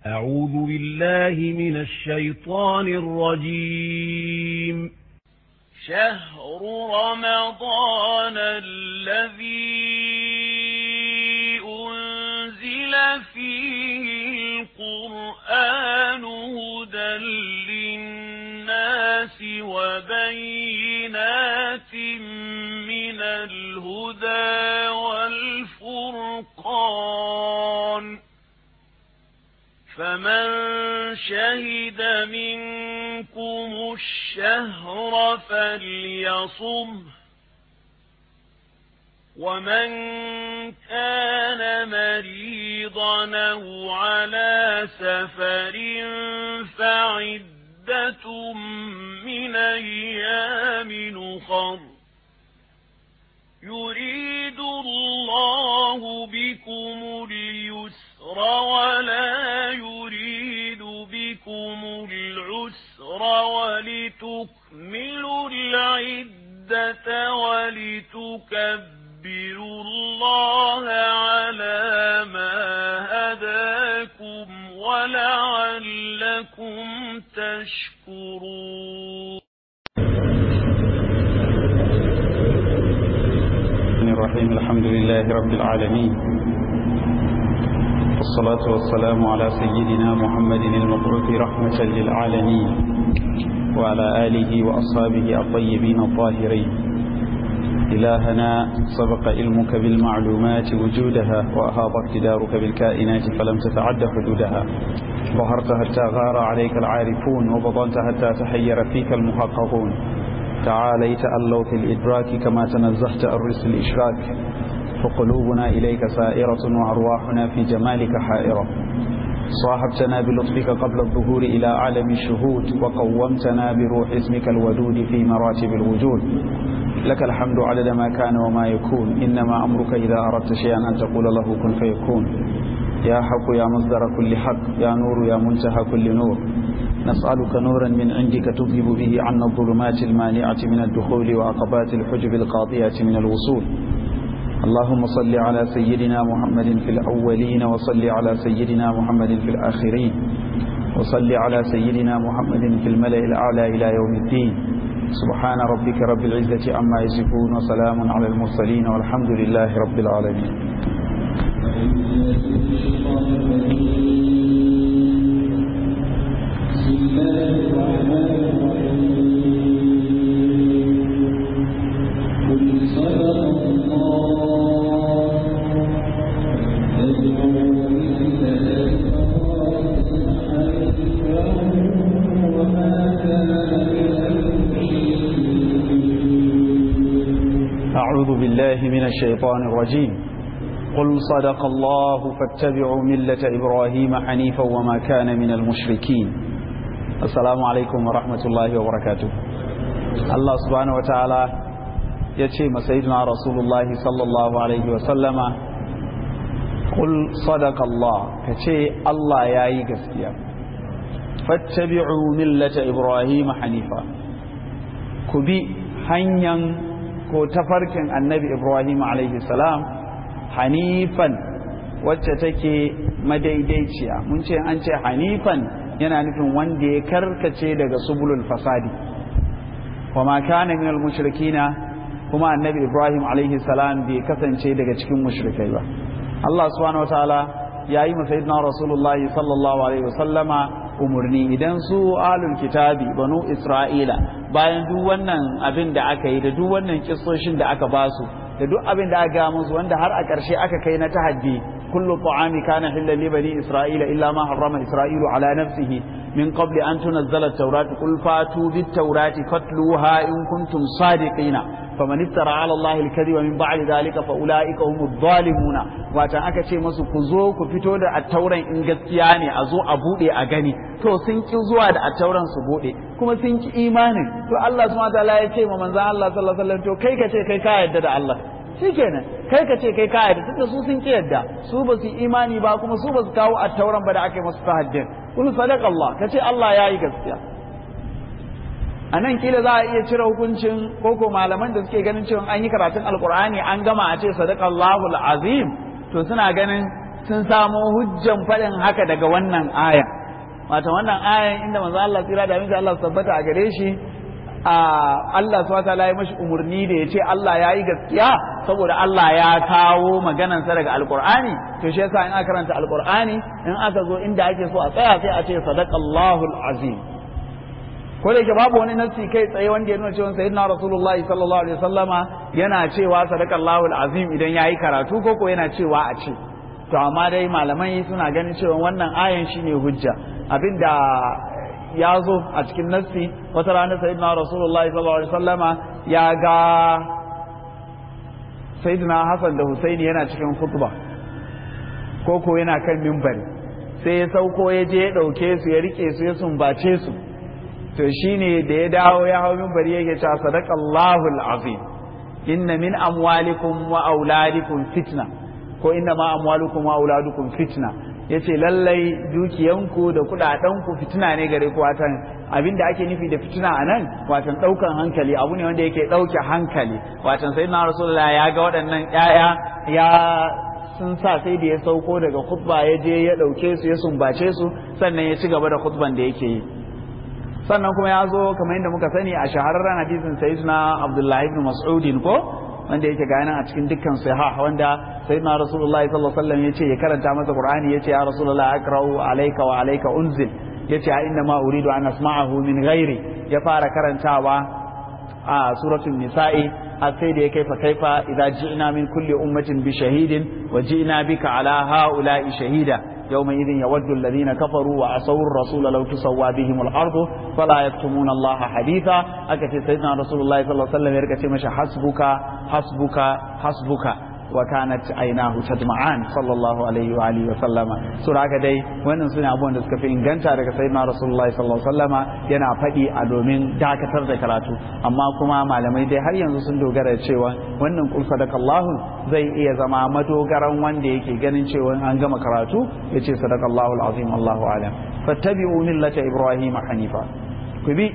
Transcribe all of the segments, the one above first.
أعوذ بالله من الشيطان الرجيم شهر رمضان الذي أنزل فيه القرآن هدى للناس وبينات من الهدى والفرقان فمن شهد منكم الشهر فليصم ومن كان مريضا أو على سفر فعدة من أيام نخر يريد الله بكم اليسر ولا يريد بكم العسر ولتكملوا العدة ولتكبروا الله على ما هداكم ولعلكم تشكرون الرحيم الحمد لله رب العالمين والصلاة والسلام على سيدنا محمد المبعوث رحمة للعالمين وعلى آله وأصحابه الطيبين الطاهرين إلهنا سبق علمك بالمعلومات وجودها وأهاب اقتدارك بالكائنات فلم تتعد حدودها ظهرت حتى غار عليك العارفون وبطنت حتى تحير فيك المحققون تعاليت ألو في الإدراك كما تنزهت الرس الإشراك فقلوبنا إليك سائرة وأرواحنا في جمالك حائرة صاحبتنا بلطفك قبل الظهور إلى عالم الشهود وقومتنا بروح اسمك الودود في مراتب الوجود لك الحمد عدد ما كان وما يكون إنما أمرك إذا أردت شيئا أن تقول له كن فيكون يا حق يا مصدر كل حق يا نور يا منتهى كل نور نسألك نورا من عندك تذهب به عنا الظلمات المانعة من الدخول وعقبات الحجب القاضية من الوصول اللهم صل على سيدنا محمد في الأولين وصل على سيدنا محمد في الآخرين وصل على سيدنا محمد في الملأ الأعلى إلى يوم الدين سبحان ربك رب العزة عما يصفون وسلام على المرسلين والحمد لله رب العالمين بسم الله الرحمن الرحيم قل صدق الله فادعوا وما كان أعوذ بالله من الشيطان الرجيم قل صدق الله فاتبعوا ملة إبراهيم حنيفا وما كان من المشركين السلام عليكم ورحمة الله وبركاته الله سبحانه وتعالى يتشي سيدنا رسول الله صلى الله عليه وسلم قل صدق الله كتشي الله ياي قسكيا فاتبعوا ملة إبراهيم حنيفا كبي هنيا ko tafarkin annabi Ibrahim alaihi salam hanifan wacce take madaidaiciya mun ce an ce hanifan yana nufin wanda ya karkace daga subulul fasadi wa ma kana min al mushrikina kuma annabi Ibrahim alaihi salam bai kasance daga cikin mushrikai ba Allah subhanahu wataala yayi ma sayyidina rasulullahi sallallahu alaihi wasallama umurni idan su alul kitabi banu isra'ila bayan duk wannan abin da aka yi da duk wannan kissoshin da aka basu da duk abin da aka ga musu wanda har a ƙarshe aka kai na tahaddi kullu ta'ami kana hillan li bani isra'ila illa ma harrama isra'ilu ala nafsihi min qabli an tunazzala at-taurat qul fatu bit-taurati fatluha in kuntum sadiqina faman iftara ala allahi al-kadhiba min ba'di dhalika fa ulaika humud zalimuna wata aka ce musu ku zo ku fito da attauran in gaskiya ne a zo a bude a gani to sun ki zuwa da attauran su bude kuma sun ki imanin to Allah subhanahu wa ta'ala ya ce ma manzon Allah sallallahu alaihi wasallam to kai ka ce kai ka yarda da Allah shikenan kai ka ce kai ka yarda tunda su sun ki yarda su ba su imani ba kuma su ba su kawo attauran ba da aka yi musu tahaddin kun sadaqa Allah ka ce Allah yayi gaskiya a nan kila za a iya cire hukuncin koko malaman da suke ganin cewa an yi karatun alkur'ani an gama a ce sadaqallahu azim to suna ganin sun samo hujjan faɗin haka daga wannan aya wato wannan ayan inda manzo Allah tsira da aminci Allah tabbata a gare shi a Allah subhanahu wataala ya mashi umarni da ya ce Allah ya yi gaskiya saboda Allah ya kawo maganansa daga alkur'ani to shi yasa in aka karanta alkur'ani in aka zo inda ake so a tsaya sai a ce sadaqallahu azim ko da yake babu wani nassi kai tsaye wanda ya nuna cewa sayyidina rasulullahi sallallahu alaihi wasallama yana cewa sadaqallahu azim idan yayi karatu ko ko yana cewa a ce to amma dai malamai suna ganin cewa wannan ayan shine hujja abinda ya zo a cikin nassi wata rana sayyidina rasulullahi sallallahu alaihi wasallama ya ga sayyidina hasan da husaini yana cikin khutba ko ko yana kan mimbari sai ya sauko ya je ya dauke su ya rike su ya sumbace su to shine da ya dawo ya hau mimbari yake cewa sadaqallahu alazim inna min amwalikum wa auladikum fitna ko inna ma amwalukum wa auladukum fitna yace lallai dukiyanku da kudadenku fitina ne gare ku watan abinda ake nufi da fitina anan watan daukan hankali abu ne wanda yake dauke hankali watan sayyidina rasulullahi ya ga waɗannan yaya ya sun sa sai da ya sauko daga khutba ya je ya dauke su ya sumbace su sannan ya ci gaba da khutban da yake yi sannan kuma ya zo kamar yadda muka sani a shahararren hadisin sayyidina abdullahi ibn mas'udin ko wanda yake ga a cikin dukkan sahih wanda sayyidina rasulullah sallallahu alaihi wasallam yace ya karanta masa qur'ani yace ya rasulullah akra'u alayka wa alayka unzil yace a inna ma uridu an asma'ahu min ghairi ya fara karantawa a suratul nisa'i a sai da ya kaifa kaifa idza ji'na min kulli ummatin bi shahidin wa ji'na bika ala ha'ula'i shahida يومئذ يود الذين كفروا وعصوا الرسول لو تسوى بهم الأرض فلا يكتمون الله حديثا أكتب سيدنا رسول الله صلى الله عليه وسلم يركتب مش حسبك حسبك حسبك وكانت عيناه تدمعان صلى الله عليه وآله وسلم سورة كدي wannan sune abubuwan da suka fi inganta daga sayyidina rasulullahi sallallahu alaihi wasallama yana faɗi a domin dakatar da karatu amma kuma malamai dai har yanzu sun dogara da cewa wannan kul sadakallahu zai iya zama madogaran wanda yake ganin cewa an gama karatu yace sadakallahu alazim Allahu alam fattabi'u millata ibrahim hanifa ku bi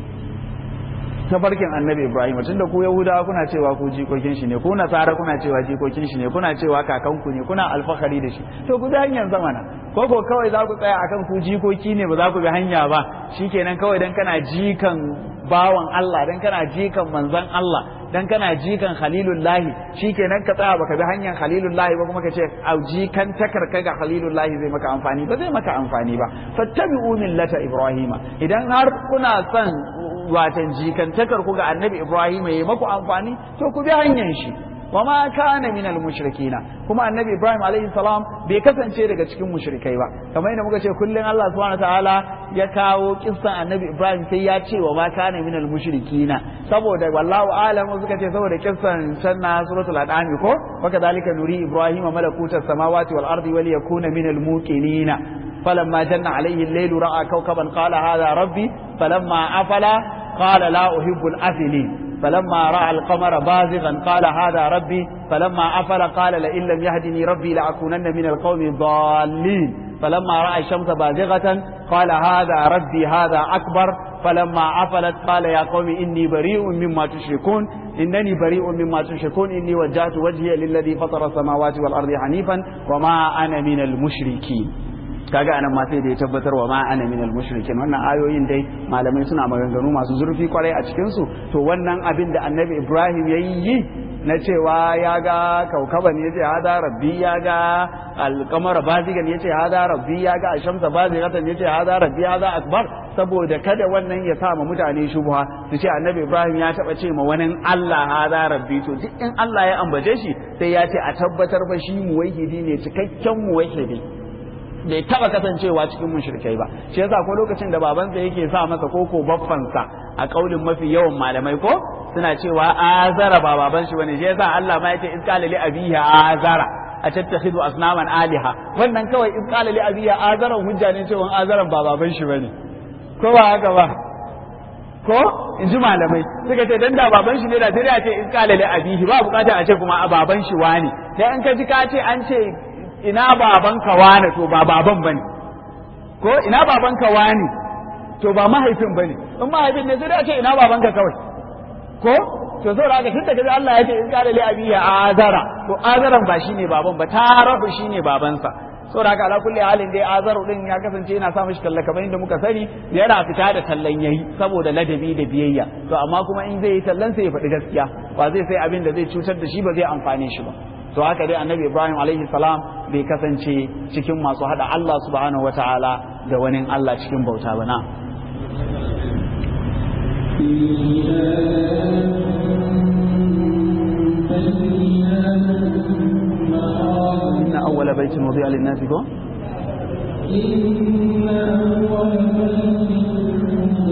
tafarkin annabi ibrahim tun da ku yahudawa kuna cewa ku jikokin shi ne ku nasara kuna cewa jikokin shi ne kuna cewa kakanku ne kuna alfahari da shi to ku bi hanyar zamana ko ko kawai za ku tsaya akan ku jikoki ne ba za ku bi hanya ba shikenan kawai dan kana jikan bawan Allah dan kana jikan manzon Allah dan kana jikan khalilullahi shikenan ka tsaya baka bi hanyar khalilullahi ba kuma ka ce au jikan takarka ga khalilullahi zai maka amfani ba zai maka amfani ba fattabi'u millata ibrahima idan har kuna son watan jikantakar ku ga annabi Ibrahim ya maku amfani to ku bi hanyar shi wa ma kana min al mushrikina kuma annabi Ibrahim alaihi salam bai kasance daga cikin mushrikai ba kamar yadda muka ce kullun Allah subhanahu ta'ala ya kawo kissan annabi Ibrahim sai ya ce wa ma kana min al mushrikina saboda wallahu alam suka ce saboda kissan can na suratul an'am ko wa kadhalika nuri Ibrahim malakutas samawati wal ardi wal yakuna min al muqinina فلما جن عليه الليل رأى كوكبا قال هذا ربي فلما أفل قال لا أحب الأفلين فلما رأى القمر بازغا قال هذا ربي فلما أفل قال لئن لم يهدني ربي لأكونن من القوم الضالين فلما رأى الشمس بازغة قال هذا ربي هذا أكبر فلما أفلت قال يا قوم إني بريء مما تشركون إنني بريء مما تشركون إني وجهت وجهي للذي فطر السماوات والأرض حنيفا وما أنا من المشركين kaga anan ma sai da ya tabbatar wa ma ana minal mushrikin wannan ayoyin dai malamai suna maganganu masu zurfi kwarai a cikin su to wannan abin da annabi Ibrahim ya yi na cewa ya ga kaukaban ya ce hada rabbi ya ga alkamar bazigan ya ce hada rabbi ya ga ashamsa bazigatan ya ce hada rabbi hada akbar saboda kada wannan ya sa ma mutane shubha su ce annabi Ibrahim ya taba ce ma wani Allah hada rabbi to duk in Allah ya ambace shi sai ya ce a tabbatar fa shi muwahhidi ne cikakken muwahhidi bai taba kasancewa cikin mushrikai ba shi yasa ko lokacin da babansa yake sa masa koko baffansa a kaulin mafi yawan malamai ko suna cewa azara ba baban shi bane shi yasa Allah ma yace isqala li abiha azara a tattakhidu asnaman aliha wannan kawai isqala li abiha azara hujja ne cewa azaran ba baban shi bane ko ba haka ba ko in ji malamai suka ce dan da baban shi ne da sai a ce isqala li abihi ba bukata a ce kuma a baban shi wani dan in ka ji ka ce an ce ina babanka wane to ba baban bane ko ina babanka wane to ba mahaifin bane in mahaifin ne sai da ce ina babanka kawai ko to saboda haka tun da kaji Allah ya ce in qala li abiya azara to azaran ba shine baban ba tarahu shine babansa saboda haka ala kulli halin dai azaru din ya kasance yana sa mishi talla kamar inda muka sani yana fita da tallan yayi saboda ladabi da biyayya to amma kuma in zai yi tallan sai ya faɗi gaskiya ba zai sai abin da zai cutar da shi ba zai amfane shi ba to haka dai annabi ibrahim alaihi salam bai kasance cikin masu hada Allah subhanahu wataala da wani Allah cikin bauta ba na إن أول بيت وضع للناس كو إن أول بيت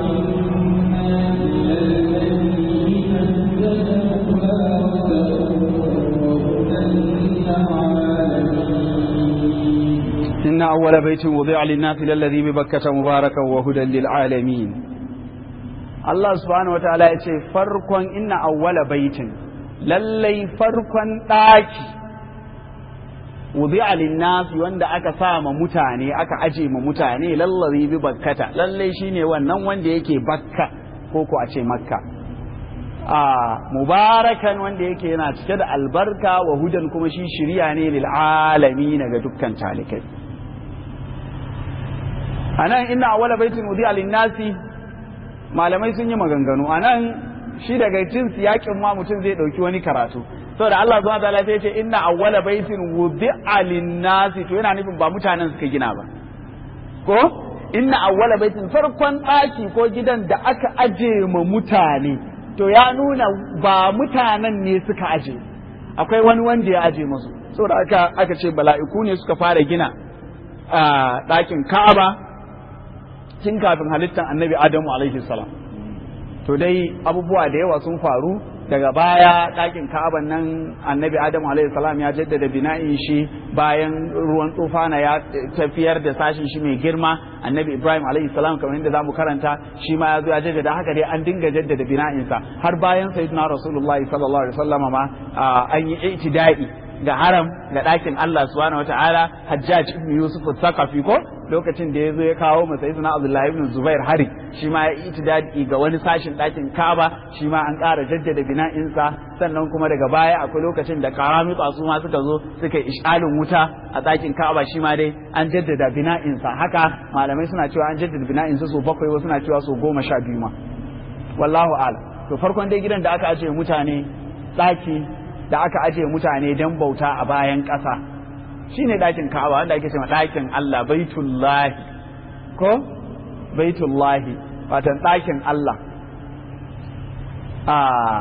إن أول بيت وضع للناس للذي ببكة مباركا وهدى للعالمين الله سبحانه وتعالى يقول فرقا إن أول بيت للي فرقا ɗaki wudi'a linnasi wanda aka sa ma mutane aka aje ma mutane lallazi bi bakkata lalle shine wannan wanda yake bakka ko ko a ce makka a mubarakan wanda yake yana cike da albarka wa hudan kuma shi shiriya ne lil alamin ga dukkan talikai anan inna awwala baitin wudi'a linnasi malamai sun yi maganganu anan shi daga cin siyakin ma mutum zai dauki wani karatu saboda Allah zuwa ta'ala sai ce inna awwala baitin wudi'a lin-nasi to yana nufin ba mutanen suka gina ba ko inna awwala baitin farkon ɗaki ko gidan da aka aje ma mutane to ya nuna ba mutanen ne suka aje akwai wani wanda ya aje musu saboda aka aka ce bala'iku ne suka fara gina a ɗakin Ka'aba tun kafin halittar Annabi Adamu alaihi salam to dai abubuwa da yawa sun faru daga baya ɗakin ka'aban nan annabi adam salam ya jaddada bina'in shi bayan ruwan tsufana ya tafiyar da sashin shi mai girma annabi ibrahim salam kamar yadda zamu karanta shi ma ya zo ya jaddada haka dai an dinga jaddada bina'insa har bayan sayyidina rasulullahi sallallahu alaihi wasallam ma an yi itida'i ga haram ga ɗakin Allah subhanahu wataala hajjaj ibn yusuf al-thaqafi ko lokacin da ya zo ya kawo masa sayyidina abdullahi ibn zubair hari shi ma ya itidadi ga wani sashin ɗakin kaba shi ma an ƙara jaddada bina'insa sannan kuma daga baya akwai lokacin da karamita su ma suka zo suka yi ishalin wuta a ɗakin kaba shi ma dai an jaddada bina'insa haka malamai suna cewa an jaddada bina'insa so bakwai wasu suna cewa so goma sha biyu ma wallahu a'lam to farkon dai gidan da aka ajiye mutane ɗaki da aka ajiye mutane don bauta a bayan ƙasa shi ne ɗakin ka'aba wanda ake cewa ɗakin Allah baitullahi ko baitullahi watan ɗakin Allah a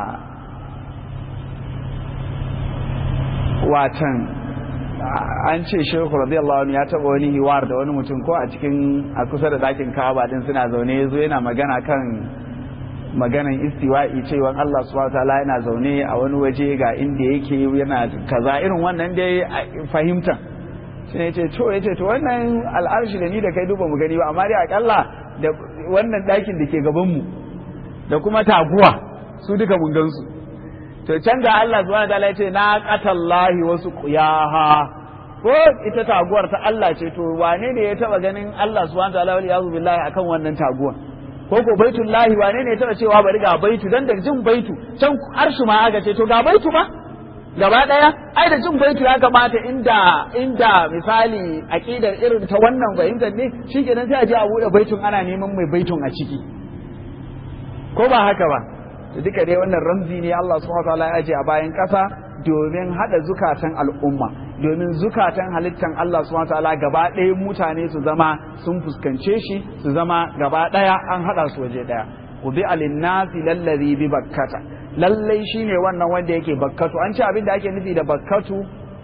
watan an ce shehu radiyallahu anhu ya taɓa wani hiwar da wani mutum ko a cikin a kusa da ɗakin ka'aba din suna zaune ya zo yana magana kan maganan istiwa'i cewa Allah subhanahu wataala yana zaune a wani waje ga inda yake yana kaza irin wannan dai fahimta shi ne ce to yace to wannan al'arshi da ni da kai duba mu gani ba amma dai akalla da wannan ɗakin da ke gaban mu da kuma taguwa su duka mun gansu to can ga Allah subhanahu wataala yace na qatallahi wasu qiyaha ko ita taguwar ta Allah ce to wane ne ya taba ganin Allah subhanahu wataala wal yazu billahi akan wannan taguwar ko ko baitullahi wane ne ya taba cewa bari ga baitu dan da jin baitu can arshi ma aka ce to ga baitu ba gaba daya ai da jin baitu ya kamata inda inda misali aqidar irin ta wannan fahimtar ne shikenan sai a je a bude baitun ana neman mai baitun a ciki ko ba haka ba to duka dai wannan ramzi ne Allah subhanahu wataala ya aje a bayan kasa domin hada zukatan al'umma domin zukatan halittan Allah subhanahu wataala gaba ɗaya mutane su zama sun fuskance shi su zama gaba ɗaya an hada su waje ɗaya ubi alinnasi lallazi bi bakkata lallai shine wannan wanda yake bakkatu an ce abin da ake nufi da bakkatu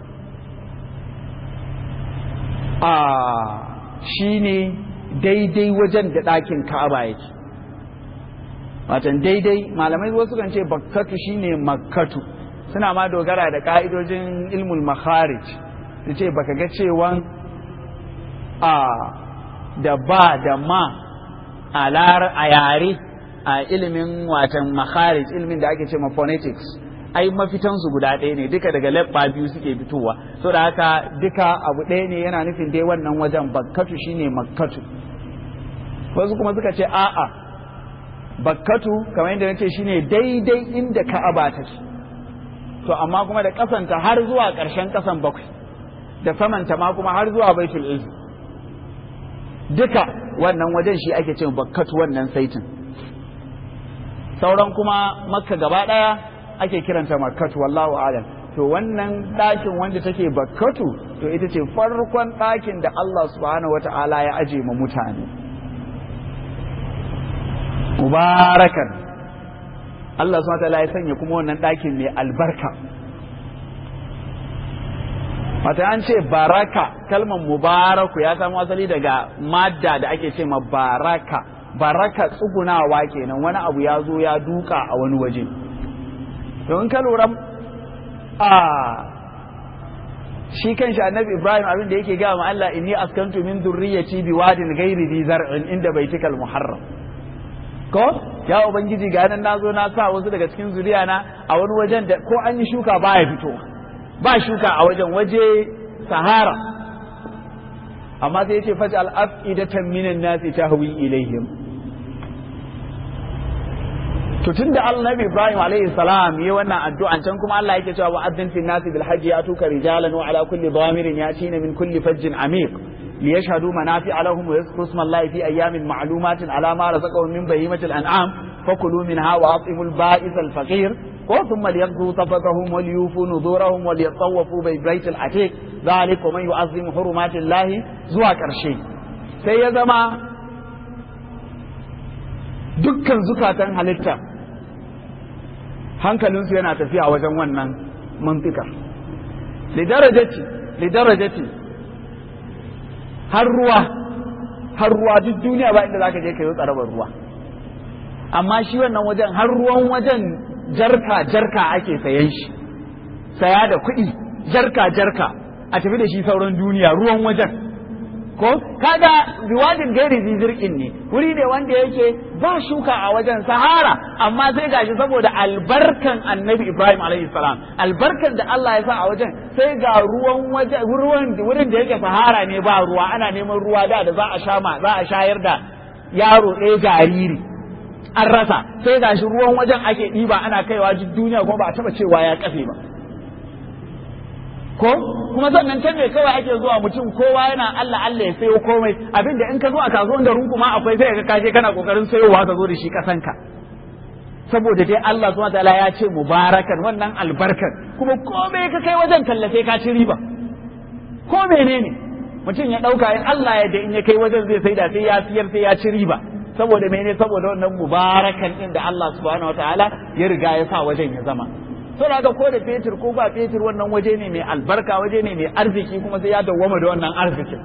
a shine daidai wajen da ɗakin ka'aba yake watan daidai malamai wasu kan ce bakkatu shine makkatu suna ma dogara da ka'idojin ilmul makharij su ce baka ga cewan a da ba da ma a a yare a ilimin watan makharij ilimin da ake ce ma phonetics ai mafitansu guda ɗaya ne duka daga labba biyu suke fitowa so da haka duka abu ɗaya ne yana nufin dai wannan wajen bakkatu shine makkatu wasu kuma suka ce a'a bakkatu kamar yadda nace shine daidai inda ka'aba take to amma kuma da kasanta har zuwa ƙarshen kasan bakwai da samanta ma kuma har zuwa baitul izz duka wannan wajen shi ake cewa bakkatu wannan saitin sauran kuma makka gaba ɗaya ake kiranta makkatu wallahu alam to wannan ɗakin wanda take bakkatu to ita ce farkon ɗakin da Allah subhanahu wata'ala ya aje ma mutane mubarakan Allah subhanahu wata'ala ya sanya kuma wannan ɗakin mai albarka Mata an ce baraka kalmar mubaraku ya samu asali daga madda da ake ce ma baraka baraka tsugunawa kenan wani abu ya zo ya duka a wani waje to in ka lura a shi kan shi annabi ibrahim abin da yake gaya ma Allah inni askantu min dhurriyyati bi wadin ghairi dhi zar'in inda baitikal muharram ko ya ubangiji ga nan nazo na sa wasu daga cikin zuriya na a wani wajen da ko an yi shuka ba ya fito ba shuka a wajen waje sahara amma sai yace faj'al afidatan minan nasi tahwi ilaihim to tunda annabi Ibrahim alaihi salam yi wannan addu'an can kuma Allah yake cewa wa'addin fil nasi bil hajji atuka rijalan wa ala kulli dhamirin yatina min kulli fajjin amiq liyashhadu manafi'a lahum wa yadhkuru isma Allah fi ayyamin ma'lumatin ala ma razaqahum min bahimatil an'am fakulu minha wa atimul ba'is al faqir ko thumma liyaqdu tafatahum wal yufu nuzurahum wal yatawafu bi baitil atiq dhalik wa man yu'azzim hurumatillah zuwa karshe sai ya zama dukkan zukatan halitta hankalinsu yana tafiya wajen wannan mantika lidarajati lidarajati har ruwa har ruwa duk duniya ba inda zaka je ka yi tsarabar ruwa amma shi wannan wajen har ruwan wajen jarka jarka ake sayan shi saya da kuɗi jarka jarka a tafi da shi sauran duniya ruwan wajen ko kaga riwadin gairi zizirkin ne wuri ne wanda yake ba shuka a wajen sahara amma sai gashi saboda albarkan annabi ibrahim alaihi salam albarkan da Allah ya sa a wajen sai ga ruwan wajen ruwan wurin da yake sahara ne ba ruwa ana neman ruwa da da za a sha ma za a shayar da yaro ɗaya jariri an rasa sai gashi ruwan wajen ake ɗiba ana kaiwa duk duniya kuma ba a taɓa cewa ya kafe ba ko kuma sannan can ne kawai ake zuwa mutum kowa yana Allah Allah ya sayo komai abinda in ka zo a kasuwan da runku ma akwai sai ka kaje kana kokarin sayowa ka zo da shi kasanka saboda dai Allah subhanahu wataala ya ce mubarakan wannan albarkan kuma komai ka kai wajen tallafe ka ci riba ko menene mutum ya dauka in Allah ya da in ya kai wajen zai saida sai ya siyar sai ya ci riba saboda menene saboda wannan mubarakan din da Allah subhanahu wataala ya riga ya sa wajen ya zama saboda ga ko da fetur ko ba fetur wannan waje ne mai albarka waje ne mai arziki kuma sai ya dawwama da wannan arzikin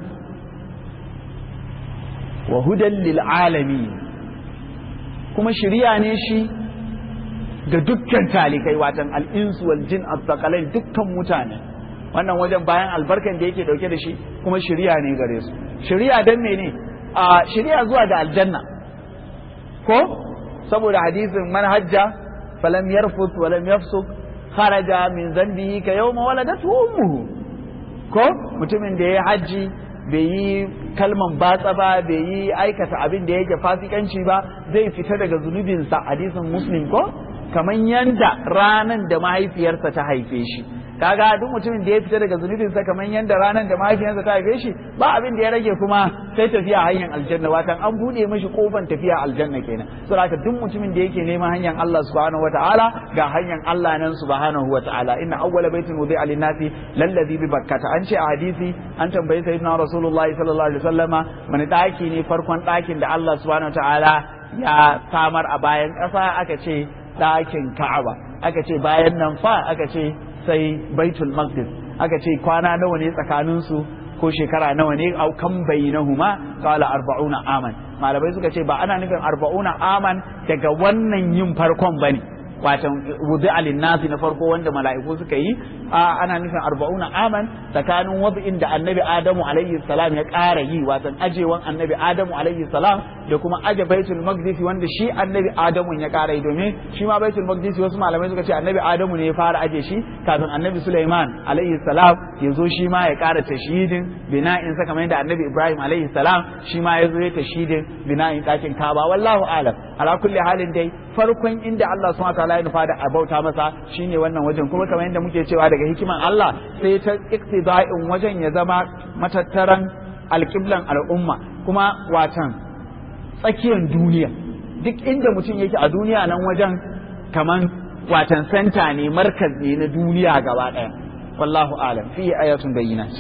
wa hudan lil alamin kuma shiriya ne shi ga dukkan talikai watan al'insu wal jin azzaqalain dukkan mutane wannan wajen bayan albarkan da yake dauke da shi kuma shiriya ne gare su shiriya dan mene a shiriya zuwa ga aljanna ko saboda hadisin manhajja falam yarfut walam yafsuk kharaja min zambihi ka yawma waladatu ummuhu ko mutumin da ya hajji bai yi kalman batsa ba bai yi aikata abin da yake fasikanci ba zai fita daga zunubinsa hadisin muslim ko kamar yanda ranan da mahaifiyarsa ta haife shi kaga duk mutumin da ya fita daga zunubinsa kamar yanda ranan da mahaifiyarsa ta haife shi ba abin da ya rage kuma sai tafiya hanyar aljanna watan an bude mishi kofan tafiya aljanna kenan so haka duk mutumin da yake neman hanyar Allah subhanahu wataala ga hanyar Allah nan subhanahu wataala inna awwala baitin wudi'a lin-nasi lallazi bi bakkata an ce a hadisi an tambayi sayyidina rasulullahi sallallahu alaihi wasallama wani daki ne farkon dakin da Allah subhanahu wataala ya samar a bayan ƙasa aka ce ɗakin Ka'aba aka ce bayan nan fa aka ce sai Baitul Maqdis aka ce kwana nawa ne tsakanin su ko shekara nawa ne au kan bainahuma qala arba'una aman malamai suka ce ba ana nufin arba'una aman daga wannan yin farkon bane watan wudu alin nasi na farko wanda mala'iku suka yi a ana nufin arba'una aman tsakanin wadu'in da annabi adamu alaihi salam ya ƙara yi watan ajewan annabi adamu alaihi salam da kuma aje baitul maqdis wanda shi annabi adamu ya kara domin shi ma baitul maqdis wasu malamai suka ce annabi adamu ne ya fara aje shi kafin annabi sulaiman alaihi salam ya zo shi ma ya kara tashidin bina'in sa kamar yadda annabi ibrahim alaihi salam shi ma ya zo ya tashidin bina'in dakin kaba wallahu alam ala kulli halin dai farkon inda Allah subhanahu wataala ya nufa da a bauta masa shine wannan wajen kuma kamar yadda muke cewa daga hikiman Allah sai ta iktida'in wajen ya zama matattaran alƙiblan al'umma kuma watan tsakiyar duniya duk inda mutum yake a duniya nan wajen kaman watan senta ne markaz ne na duniya gaba ɗaya wallahu alam fi ayatun bayyinat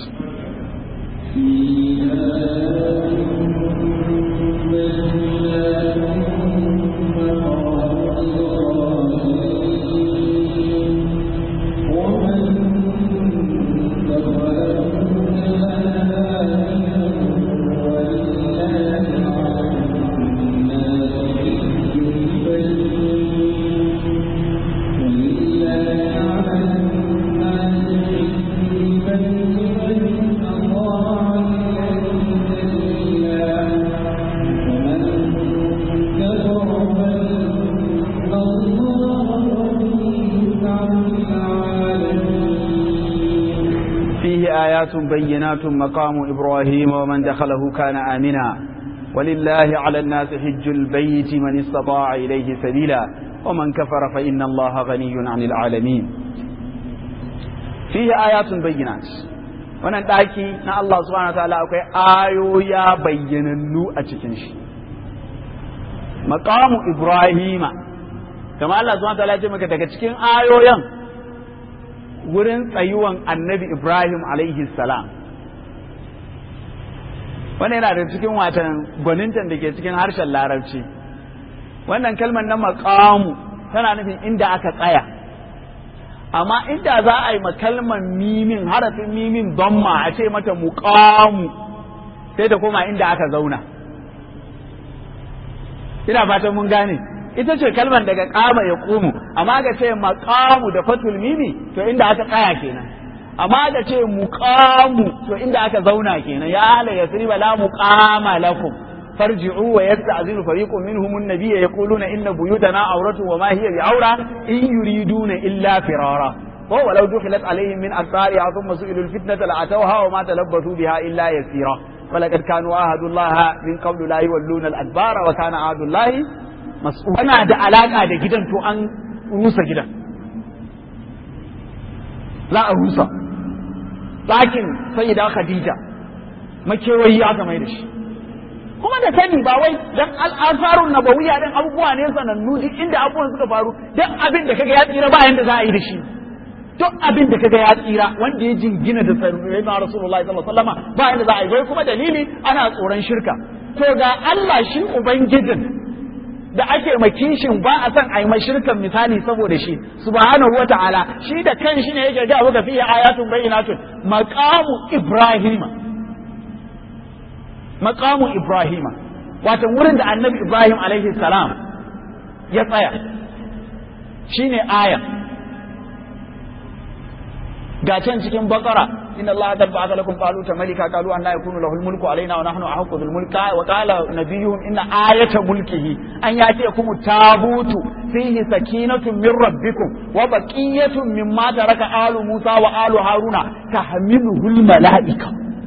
آيات بينات مقام إبراهيم ومن دخله كان آمنا ولله على الناس حج البيت من استطاع إليه سبيلا ومن كفر فإن الله غني عن العالمين فيه آيات بينات wannan ɗaki na Allah subhanahu wa ta'ala akwai ayoya bayyanannu a cikin shi maqamu ibrahima kama Allah subhanahu wa ta'ala ya ce maka daga cikin ayoyan wurin tsayuwan annabi Ibrahim alaihi salam wannan yana da cikin watan gwanintan da ke cikin harshen larabci wannan kalmar na makamu tana nufin inda aka tsaya amma inda za a yi kalmar mimin harafin mimin donma a ce mata muƙamu sai ta koma inda aka zauna ina fatan mun gane ita ce kalmar daga kama ya kumu amma ga ce maqamu da fatul mimi to inda aka tsaya kenan amma ga ce muqamu to inda aka zauna kenan ya ala yasriba la muqama lakum farji'u wa yasta'zinu fariqun minhum an-nabiyya yaquluna inna buyutana awratu wa ma hiya bi'awra in yuriduna illa firara wa walau dukhilat alaihim min aqtariha thumma su'ilu al-fitnata la'atawha wa ma talabbathu biha illa yasira ولقد كانوا عهد الله من قبل لا يولون الأدبار وكان عهد الله مسؤول أنا da alaka da gidan to an rusa gidan za a rusa ɗakin sayyida Khadija makewayi aka mai da shi kuma da sani ba wai dan al'asarun nabawiyya dan abubuwa ne sanannu duk inda abubuwan suka faru duk abin da kaga ya tsira ba yanda za a yi da shi duk abin da kaga ya tsira wanda ya jingina da sayyidina na rasulullahi sallallahu alaihi wasallam ba yanda za a yi wai kuma dalili ana tsoron shirka to ga Allah shi ubangijin da ake makishin ba a son a yi shirkan misali saboda shi subhanahu wa ta'ala shi da kan shi ne yake ga abu fiye ayatun bayyinatun maqamu ibrahima maqamu ibrahima wato wurin da annabi ibrahim alaihi salam ya tsaya shine aya ga can cikin bakara inna allaha qad ba'atha lakum taluta malika qalu anna yakunu lahu almulku alaina wa nahnu ahaqqu bil mulki wa qala nabiyuhum inna ayata mulkihi an yatiyakum tabutu fihi sakinatun min rabbikum wa baqiyatun mimma taraka alu musa wa alu haruna tahmiluhu al malaika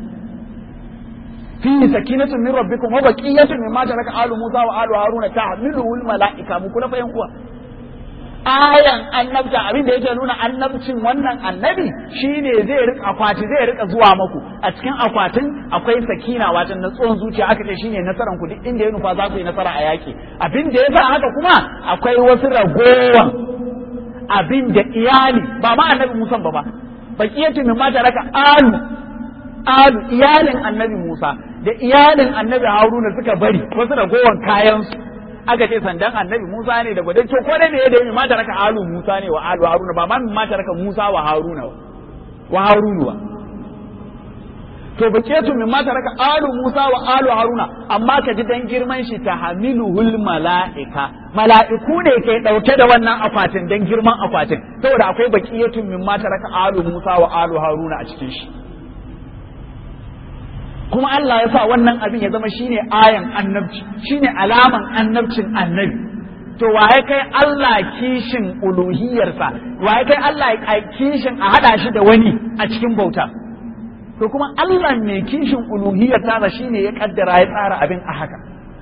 fihi sakinatun min rabbikum wa baqiyatun mimma taraka alu musa wa alu haruna tahmiluhu al malaika mu kula fa yan uwa ayan annabta abin da yake nuna annabcin wannan annabi shine zai rika akwati zai rika zuwa maku a cikin akwatin akwai sakina wato na tsohon zuciya aka ce shine nasaran ku duk inda ya nufa za ku yi nasara a yaki abin da yasa haka kuma akwai wasu ragowan abin da iyali ba ma annabi Musa ba ba baqiyatu min ma taraka alu alu iyalin annabi Musa da iyalin annabi Haruna suka bari wasu ragowan kayan su aka ce sandan annabi Musa ne da gwadon to ko da ne da ma ta raka alu Musa ne wa alu Haruna ba ma ma ta raka Musa wa Haruna wa Harunu wa to baketu min ma ta raka alu Musa wa alu Haruna amma ka ji dan girman shi ta hamiluhul mala'ika mala'iku ne ke dauke da wannan akwatin dan girman akwatin saboda akwai bakiyatu min ma ta raka alu Musa wa alu Haruna a cikin shi kuma Allah ya sa wannan abin ya zama shine ayan annabci shine alaman annabcin annabi to waye kai Allah kishin uluhiyarsa waye kai Allah kishin a hada shi da wani a cikin bauta to kuma Allah mai kishin uluhiyar tasa shine ya kaddara ya tsara abin a haka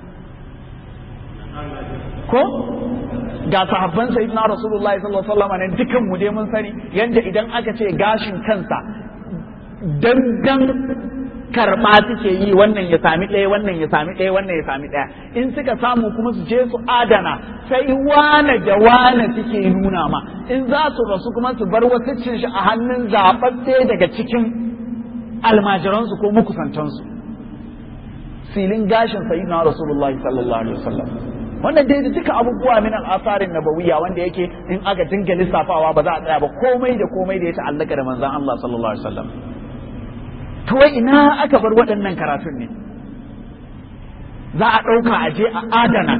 ko ga sahabban sayyidina rasulullahi sallallahu alaihi wasallam ne dukan mu dai mun sani yanda idan aka ce gashin kansa dangan karɓa suke yi wannan ya sami ɗaya wannan ya sami ɗaya wannan ya sami ɗaya in suka samu kuma su je su adana sai wane da wane suke nuna ma in za su rasu kuma su bar wasu cin shi a hannun zaɓaɓɓe daga cikin almajiransu ko makusantansu silin gashin sayyidina rasulullahi sallallahu alaihi wasallam wannan dai da duka abubuwa min al'asarin nabawiyya wanda yake in aka dinga lissafawa ba za a tsaya ba komai da komai da ya ta'allaka da manzon Allah sallallahu alaihi wasallam to wai ina aka bar waɗannan karatun ne za a ɗauka a je a adana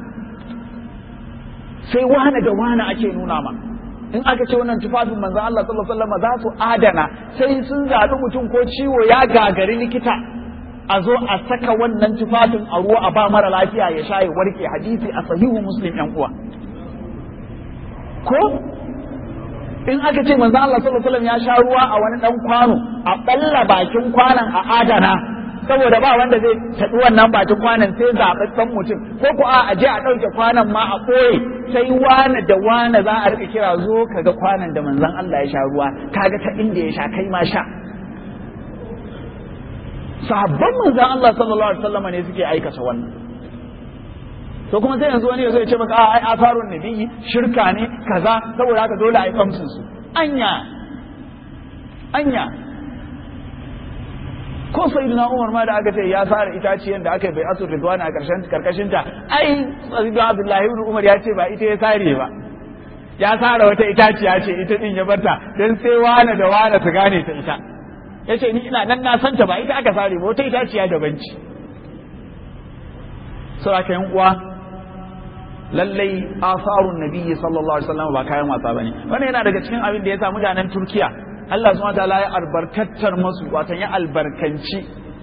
sai wane da wane ake nuna ma in aka ce wannan tufafin manzon Allah sallallahu alaihi wasallam za su adana sai sun zaɓi mutum ko ciwo ya gagari likita a zo a saka wannan tufafin a ruwa a ba mara lafiya ya sha ya warke hadisi a sahihu muslim yan uwa ko in aka ce manzo Allah sallallahu alaihi wasallam ya sha ruwa a wani dan kwano a balla bakin kwanan a adana saboda ba wanda zai taɗi wannan bakin kwanan sai zaɓaɓɓen mutum ko ko a je a ɗauke kwanan ma a ɓoye sai wane da wane za a rika kira zo kaga kwanan da manzon Allah ya sha ruwa kaga ta inda ya sha kai ma sha sahabban manzan Allah sallallahu alaihi wasallam ne suke aikata wannan to kuma sai yanzu wani ya zo ya ce maka a ai asarun nabiyyi shirka ne kaza saboda haka dole a yi kamsin su anya anya ko sayyidina Umar ma da aka ce ya sare itaciyen da aka yi bai asur ridwana a karshen karkashin ta ai sayyidina Abdullahi ibn Umar ya ce ba ita ya sare ba ya sare wata itaciya ce ita din ya barta dan sai wane da wane su gane ta ita ya ce ni ina nan na santa ba ita aka sare ba wata itaciya daban ce sau aka yan uwa lallai asarun nabiyyi sallallahu alaihi wasallam ba kayan wasa bane wannan yana daga cikin abin da ya sa mutanen turkiya Allah subhanahu wataala ya albarkatar masu watan ya albarkanci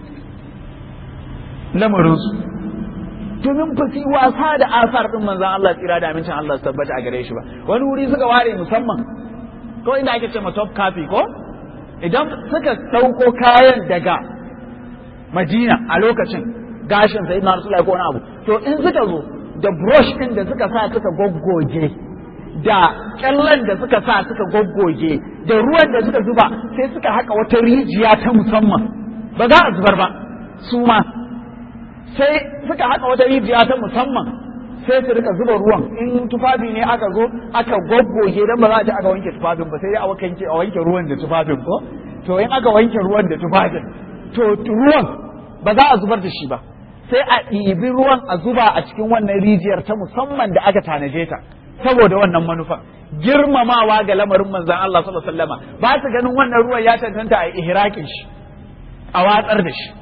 lamarinsu domin ba su yi wasa da asar din manzan Allah tsira da amincin Allah su tabbata a gare shi ba wani wuri suka ware musamman ko inda ake ce ma top copy ko idan suka ɗauko kayan daga madina a lokacin gashin sai na rasulai ko wani abu to in suka zo da brush ɗin da suka sa suka goggoge da kyallan da suka sa suka goggoge da ruwan da suka zuba sai suka haka wata rijiya ta musamman ba za a zubar ba su ma sai suka haka wata rijiya ta musamman sai su rika zuba ruwan in tufafi ne aka zo aka goggoge dan ba za a ci aka wanke tufafin ba sai dai a wanke a wanke ruwan da tufafin ko to in aka wanke ruwan da tufafin to ruwan ba za a zubar da shi ba sai a ɗibi ruwan a zuba a cikin wannan rijiyar ta musamman da aka tanaje ta saboda wannan manufa girmamawa ga lamarin manzon Allah sallallahu alaihi wasallama ba su ganin wannan ruwan ya tantanta a ihraƙin shi a watsar da shi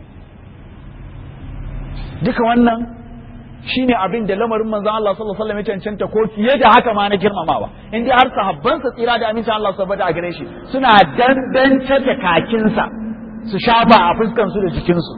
duka wannan shine abin da lamarin manzon Allah sallallahu alaihi wasallam ya cancanta ko fiye da haka ma na girmamawa in dai har sahabban sa tsira da amincin Allah subhanahu a gare shi suna dandance da kakinsa su shafa a fuskan su da jikin su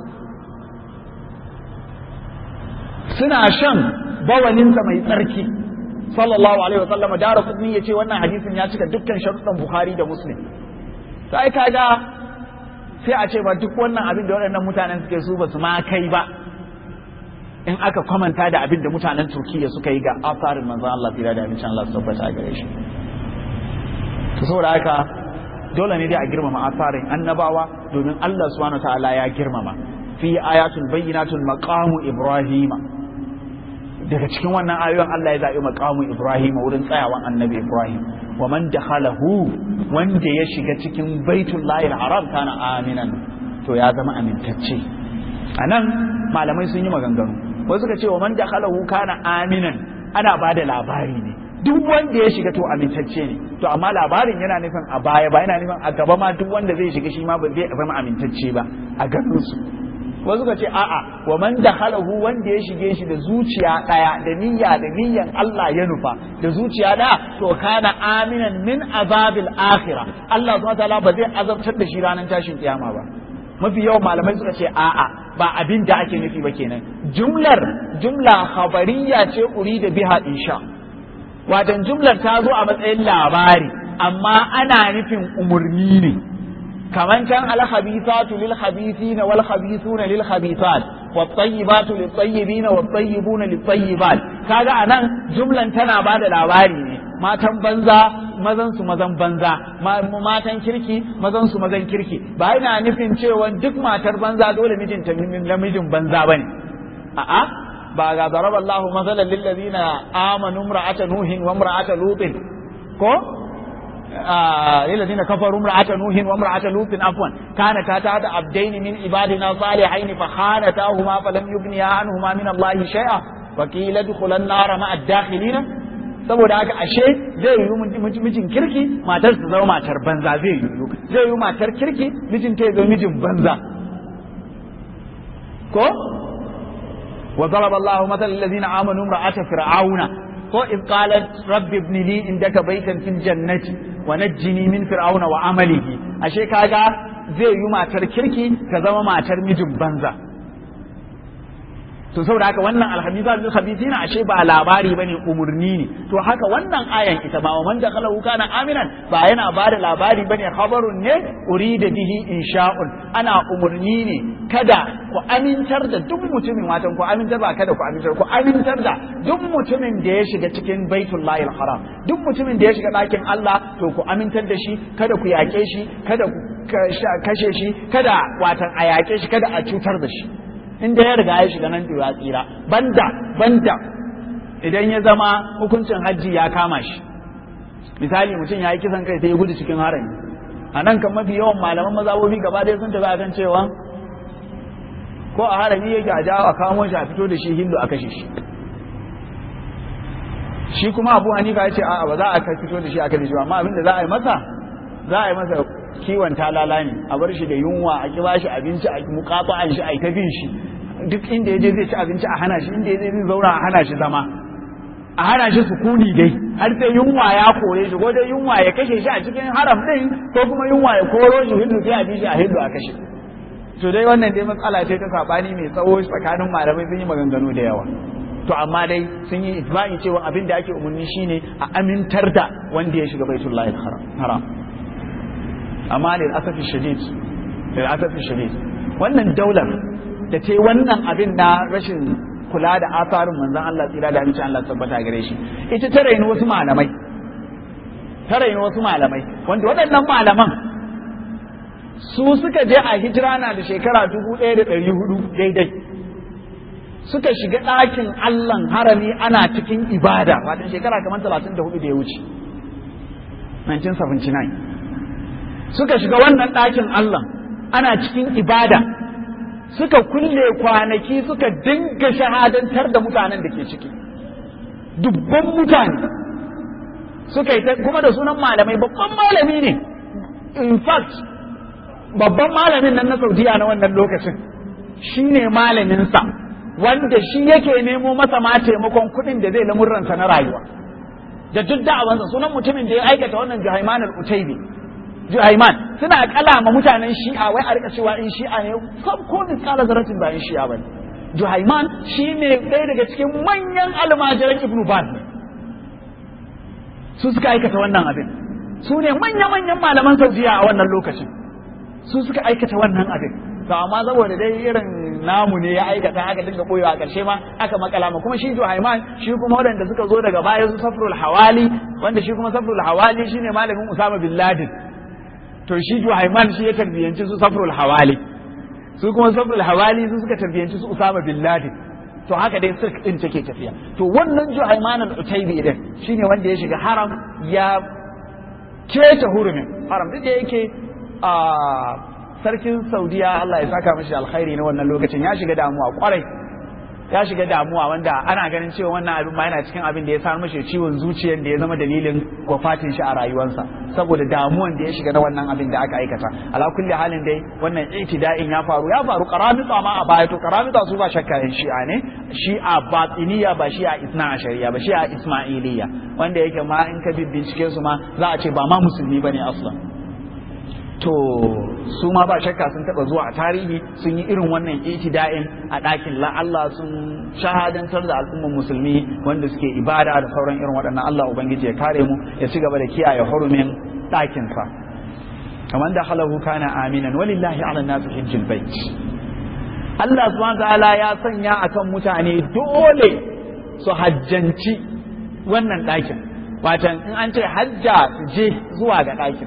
suna shan bawalinsa mai tsarki sallallahu alaihi wasallam da rasulni yace wannan hadisin ya cika dukkan sharuɗan Bukhari da Muslim sai kaga sai a ce ba duk wannan abin da waɗannan mutanen suke su ba su ma kai ba in aka kwamanta da abin da mutanen turkiya suka yi ga asarin manzan Allah tsira da abincin Allah su tabbata gare shi to saboda haka dole ne dai a girmama asarin annabawa domin Allah subhanahu ta'ala ya girmama fi ayatul bayyinatul maqamu ibrahima daga cikin wannan ayoyin Allah ya zaɓi maqamu ibrahima wurin tsayawan annabi ibrahim wa man dakhalahu wanda ya shiga cikin baitullahi haram kana aminan to ya zama amintacce anan malamai sun yi maganganu wasu suka ce wa man dakhalahu kana aminan ana ba da labari ne duk wanda ya shiga to amintacce ne to amma labarin yana nufin a baya ba yana nufin a gaba ma duk wanda zai shiga shi ma ba zai zama amintacce ba a ganin su wasu suka ce a'a wa man dakhalahu wanda ya shige shi da zuciya daya da niyya da niyyan Allah ya nufa da zuciya daya to kana aminan min azabil akhirah Allah subhanahu wa ta'ala ba zai azabtar da shi ranar tashin kiyama ba mafi yawan malamai suka ce a'a ba abin da ake nufi ba kenan jumlar jumla khabariya ce uri da biha insha watan jumlar ta zo a matsayin labari amma ana nufin umurni ne kaman can alhabithatu lil khabithina wal khabithuna lil khabithat wat tayyibatu lit tayyibina wat tayyibuna lit tayyibat kaga anan jumlan tana bada labari ne matan banza mazan su mazan banza matan kirki mazan su mazan kirki ba yana nufin cewa duk matar banza dole mijinta namijin banza bane a'a ba ga daraba Allahu masalan lil ladina amanu imra'ata nuhin wa imra'ata lutin ko للذين كفروا امرأة نوح وامرأة لوط عفوا كانتا تحت عبدين من عبادنا صالحين فخانتاهما فلم يغنيا عنهما من الله شيئا وقيل ادخلا النار مع الداخلين saboda haka ashe zai yi mijin kirki matar su zama matar banza zai yi zai yi matar kirki mijin ta zama mijin banza ko wa daraba Allahu mathalan allazina amanu imra'ata fir'auna ko in qalat rabbi ibn li indaka baytan fil jannati wa najjini min fir'auna wa amalihi ashe kaga zai yi matar kirki ta zama matar mijin banza to saboda haka wannan alhamisa bil khabithina ashe ba labari bane umurni ne to haka wannan ayan ita ma man da khalahu kana aminan ba yana ba da labari bane khabarun ne urida bihi insha'un ana umurni ne kada ku amintar da duk mutumin watan ku amintar ba kada ku amintar ku amintar da duk mutumin da ya shiga cikin baitullahil haram duk mutumin da ya shiga ɗakin Allah to ku amintar da shi kada ku yaƙe shi kada ku kashe shi kada watan a yaƙe shi kada a cutar da shi inda ya riga ya shiga nan ya tsira banda banda idan ya zama hukuncin hajji ya kama shi misali mutum ya yi kisan kai sai ya gudu cikin harami a nan kan mafi yawan malaman mazabobi gaba ɗaya sun tafi akan cewa ko a harami yake a jawo a kamo shi a fito da shi hindu a kashe shi shi kuma abu hanifa ya ce a'a ba za a fito da shi a kashe shi amma abin da za a yi masa za a yi masa kiwon talala ne a bar shi da yunwa a kiba shi abinci a mukafa shi a ta bin shi duk inda ya je zai ci abinci a hana shi inda ya je zai zauna a hana shi zama a hana shi sukuni dai har sai yunwa ya kore shi ko dai yunwa ya kashe shi a cikin haram din ko kuma yunwa ya koro shi hindu sai a bi shi a hindu a kashe to dai wannan dai matsala ce ta sabani mai tsawo tsakanin malamai sun yi maganganu da yawa to amma dai sun yi ijma'i cewa abin da ake umarni shine a amintar da wanda ya shiga baitullahi haram amma lil asafi shadid lil asafi shadid wannan daular da ce wannan abin na rashin kula da asarin manzon Allah tsira da amincin Allah tabbata gare shi ita ta raini wasu malamai ta raini wasu malamai wanda waɗannan malaman su suka je a hijira na da shekara dubu ɗaya da ɗari hudu daidai suka shiga ɗakin Allahn harami ana cikin ibada watan shekara kamar talatin da hudu da ya wuce 1979 suka shiga wannan ɗakin Allah ana cikin ibada suka kulle kwanaki suka dinga shahadantar da mutanen da ke ciki dubban mutane suka yi kuma da sunan malamai babban malami ne in fact babban malamin nan na saudiya na wannan lokacin shi ne malaminsa wanda shi yake nemo masa ma taimakon kuɗin da zai lamurransa na rayuwa da duk da'awansa sunan mutumin da ya aikata wannan jihaiman al-utaibi Juhaiman suna kalama mutanen shi'a wai a rika cewa in shi'a ne sab ko miskala zaratin ba in shi'a bane Juhaiman shine ɗaya daga cikin manyan almajiran Ibn Baz ne su suka aikata wannan abin su ne manya-manyan malaman Saudiya a wannan lokacin su suka aikata wannan abin to amma saboda dai irin namu ne ya aikata aka dinga boyewa a ƙarshe ma aka makala ma kuma shi Juhaiman shi kuma waɗanda suka zo daga baya su Safrul Hawali wanda shi kuma Safrul Hawali shine malamin Usama bin Laden to shi Juhaiman shi ya tarbiyanci su Safrul Hawali su kuma Safrul Hawali su suka tarbiyanci su Usama bin Laden to haka dai sirk din take tafiya to wannan Juhaiman al-Utaybi din shine wanda ya shiga haram ya keta hurumin haram duk da yake a sarkin Saudiya Allah ya saka mashi alkhairi na wannan lokacin ya shiga damuwa kwarai ya shiga damuwa wanda ana ganin cewa wannan abin ma yana cikin abin da ya sa mashi ciwon zuciyar da ya zama dalilin wafatin shi a rayuwarsa saboda damuwan da ya shiga na wannan abin da aka aikata ala kulli halin dai wannan itida'in ya faru ya faru karamita ma a baya to karamita su ba shakka yan shi'a ne shi'a batiniya ba shi'a isna a shari'a ba shi'a ismailiyya wanda yake ma in ka bincike su ma za a ce ba ma musulmi bane aslan to su ma ba shakka sun taba zuwa a tarihi sun yi irin wannan itida'in a ɗakin la Allah sun shahadantar da al'ummar musulmi wanda suke ibada da sauran irin waɗannan Allah ubangiji ya kare mu ya ci gaba da kiyaye hurumin ɗakin sa kamar da halahu kana aminan walillahi ala nasu hijjil bait Allah subhanahu ta'ala ya sanya akan mutane dole su hajjanci wannan ɗakin watan in an ce hajja su je zuwa ga ɗakin